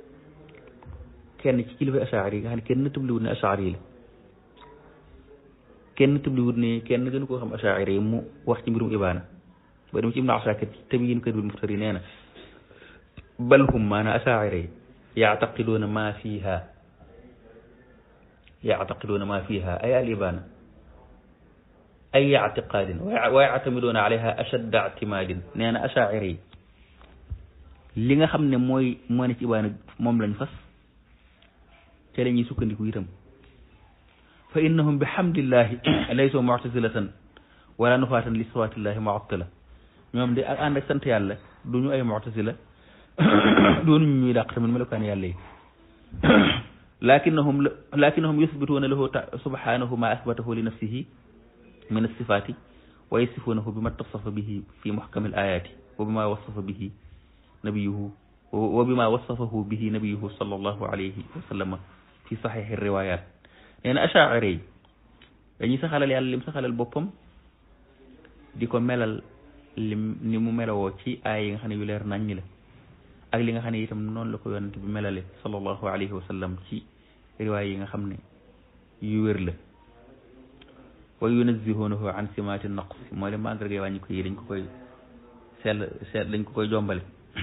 kenn ci kilifa asaacire yi nga xam ne kenn tëbliwul ne asaacire yi la kenn tëbliwut ne kenn gënu koo xam achaira yi mu wax ci mbirum ibaana ba dem ci ibnu asakir ci tabyin kadul muftari nee na bal hum maana achaira yi yaataqiduuna ma fiha yaataqiduuna ma fiha ay al ibaana ay ictiqaadin wa yactamiduuna alayha ashadda ictimaadin nee na achaira yi li nga xam ne mooy moo ne ci ibaana moom lañ fas te la ñuy sukkandiku itam fa innahum bihamdillahi laysu muctasilatan wala nufaatan li sifaatillahi muattila ñoom de ak ànd ak sant yàlla du ñu ay muctasila doonuñu ñuy dàq tamit melokaan yàlla yi lakinnahum lakinnahum yusbituuna lahu subhanahu ma asbatahu li nafsihi min alsifaati wa yasifuunahu bima tasafa bihi fi muhkami alayati wa bima wasafa bihi nabiyuhu wa bima wasafahu bihi nabiyuhu sallallahu alayhi wa sallama fi saxiixi riwayat nee na achaira yi dañuy saxalal yàlla lim saxalal boppam di ko melal lim ni mu melawoo ci aay yi nga xam ne yu leer naññi la ak li nga xam ne itam noonu la ko yonent bi melale sallallahu alayhi wa sallam ci riwaay yi nga xam ne yu wér la wa yunazihunahu an simaati naqs moo le mandarga wàññi ko yi dañ ko koy sell sell dañ ko koy jombale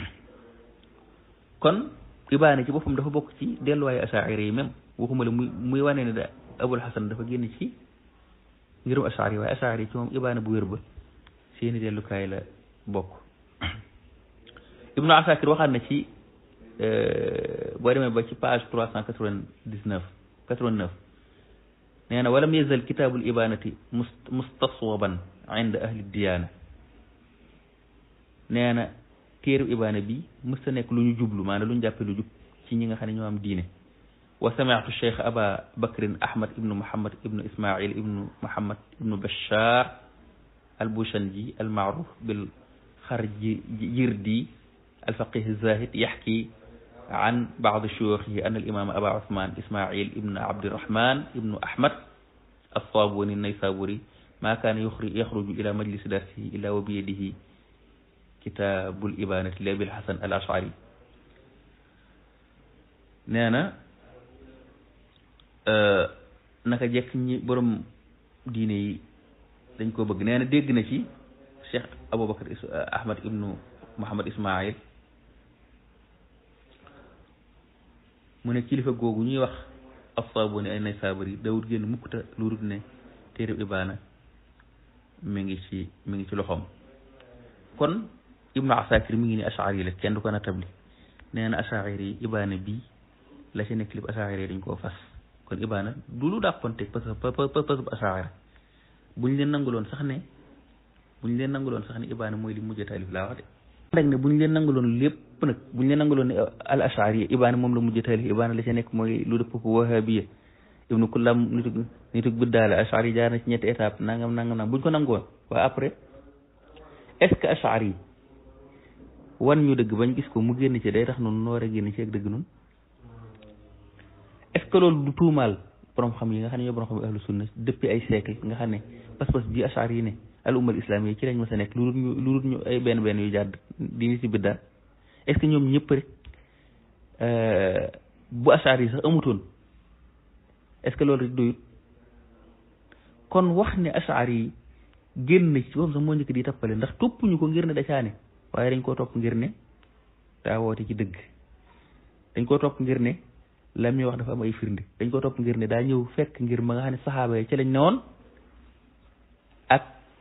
kon ibaane ci boppam dafa bokk ci delluwaayu achaira yi même waxuma la muy muy wane ne da abul hasan dafa génn ci ngirum achaari waaye achaari yi ci moom ibaane bu wér ba seeni dellukaay la bokk ibnu asakir waxaat na ci boo demee ba ci page trois cent quatre-vingt-dix-neuf quatre-vingt-neuf nee na walam yazal kitaabul ibanati mustaswaban inda ahli diyaana nee na téeru ibaana bi mësta nekk lu ñu jublu maanaam lu ñu jàppe lu jub ci ñi nga xam ne ñoo am diine wa sami'tu cheikh aba bakrin ahmad ibnu muhammad ibnu ismail ibnu muhammad ibnu bashar albushanji almaaruf bil xarji jirdi alfaqih zahid yaxki an baad shuyuxihi an alimam aba usman ismail ibnu abdirahman ibnu ahmad alsabuni naysaburi ma kaana yaxruju ila majlisi darsihi illa wa biyadihi kitaabul ibanati li abil hasan al ashari nee na naka jekk ñi borom diine yi dañ ko bëgg nee na dégg na ci cheikh aboubacar ahmad ibnu muhammad ismail mu ne kilifa googu ñuy wax assaabuni ay nay saabari dawut génn mukkuta lu dul ne téereb ibaana mi ngi ci mi ngi ci loxoom kon ibnu asakir mi ngi ni ashari la kenn du ko natabli nee na ashari yi ibaana bii la ci nekk lépp ashari yi dañ koo fas kon ibaana du lu dàqonte parce que parce que ashari buñ leen nanguloon sax ne buñ leen nanguloon sax ne ibaana mooy li mujj taalif laa wax de rek ne buñ leen nanguloon lépp nag buñ leen nanguloon ne al ashari yi ibaana moom la mujj taalif ibaana la ci nekk mooy lu dëpp ko wahabiya ibnu kullam nitu nitu biddaale ashari yi jaar na ci ñetti étape nangam nangam nangam buñ ko nangoon waaye après est-ce que ashari yi wan ñu dëgg bañ gis ko mu génn ci day tax noonu noo war a génn ci ak dëgg noonu est-ce que loolu du tuumaal borom xam yi nga xam ne ñoo borom xam yi ahlu sunna depuis ay siècle nga xam ne pas-pas bi ashar yi ne al ummal islam yi ci lañ ma sa nekk lu dul ñu lu dul ñu ay benn benn yu jàdd di ni ci biddaa est-ce que ñoom ñëpp rek bu ashar yi sax amutoon est-ce que loolu rek doyut kon wax ne ashar yi génn ci boobu sax moo njëkk di tappale ndax toppuñu ko ngir ne da caane waaye dañ koo topp ngir ne daa woote ci dëgg dañ koo topp ngir ne la muy wax dafa am ay firnde dañ koo topp ngir ne daa ñëw fekk ngir ma nga xam ne saxaaba yi ci lañ newoon ak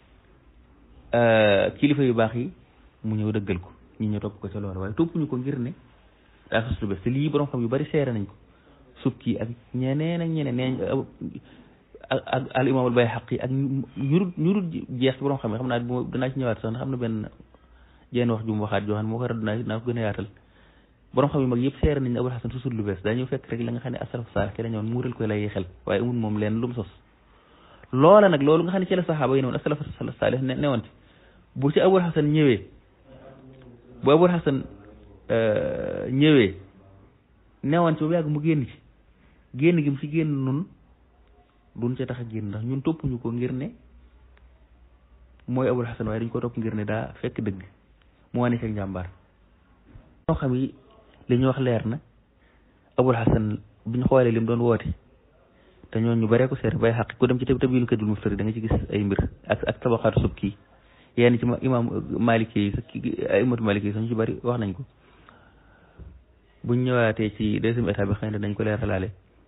kilifa yu baax yi mu ñëw dëggal ko ñi ñëw topp ko ca loolu waaye toppuñu ko ngir ne daa sos lu bees te lii borom xam yu bari seere nañ ko subki ak ñeneen ak ñeneen nee ak al imam al Bayhaqi ak ñurut ñurut jeex borom xam ne xam naa bu danaa ci ñëwaat sax ndax xam na benn jenn wax ju mu waxaat joo xam ne moo ko rad naa naa ko gën a yaatal borom xam yu mag yëpp seere nañ ne Abul Hasan susul lu bees daa ñëw fekk rek la nga xam ne asalaf saalih ci la ñëwoon muural koy lay xel waaye amul moom leen lu mu sos loola nag loolu nga xam ne ci la saxaaba yi ne woon asalaf saalih ne ne woon ci bu ci Abul Hasan ñëwee bu Abul Hasan ñëwee newoon ci ba yàgg mu génn ci génn gi mu ci génn nun duñ ca tax a génn ndax ñun toppuñu ko ngir ne mooy Abul Hasan waaye dañ ko topp ngir ne daa fekk dëgg mu wane ci njàmbaar ñoo xam yi li ñu wax leer na Abul Hasan biñ xoolee lim doon woote te ñooñu ñu baree ko seere bay xaq ku dem ci tabiinu kadul muftari da nga ci gis ay mbir ak ak tabaxaatu sub kii yenn ci imam maliki yi sax ki ay imatu maliki yi sax ñu ci bari wax nañ ko buñ ñëwaatee ci deuxième état bi xëy na dañ ko leeralaale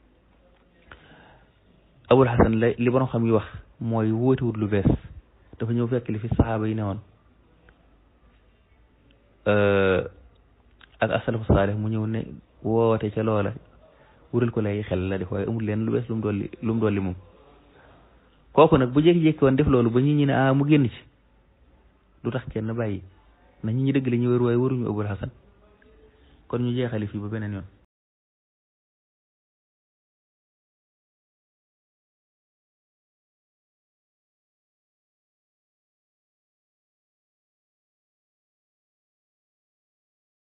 abul xasan la li borom xam yi wax mooy wóotewut lu bees dafa ñëw fekk li fi saxaaba yi newoon ak asalafu saalih mu ñëw ne woote ca loola wural ko lay xel la def waaye amul leen lu bees lu mu dolli lu mu dolli moom kooku nag bu jékki-jékki woon def loolu ba ñi ñi ne ah mu génn ci du tax kenn bàyyi na ñi ñi dëgg la ñu wër waaye waruñu abul xasan kon ñu jeexali fii ba beneen yoon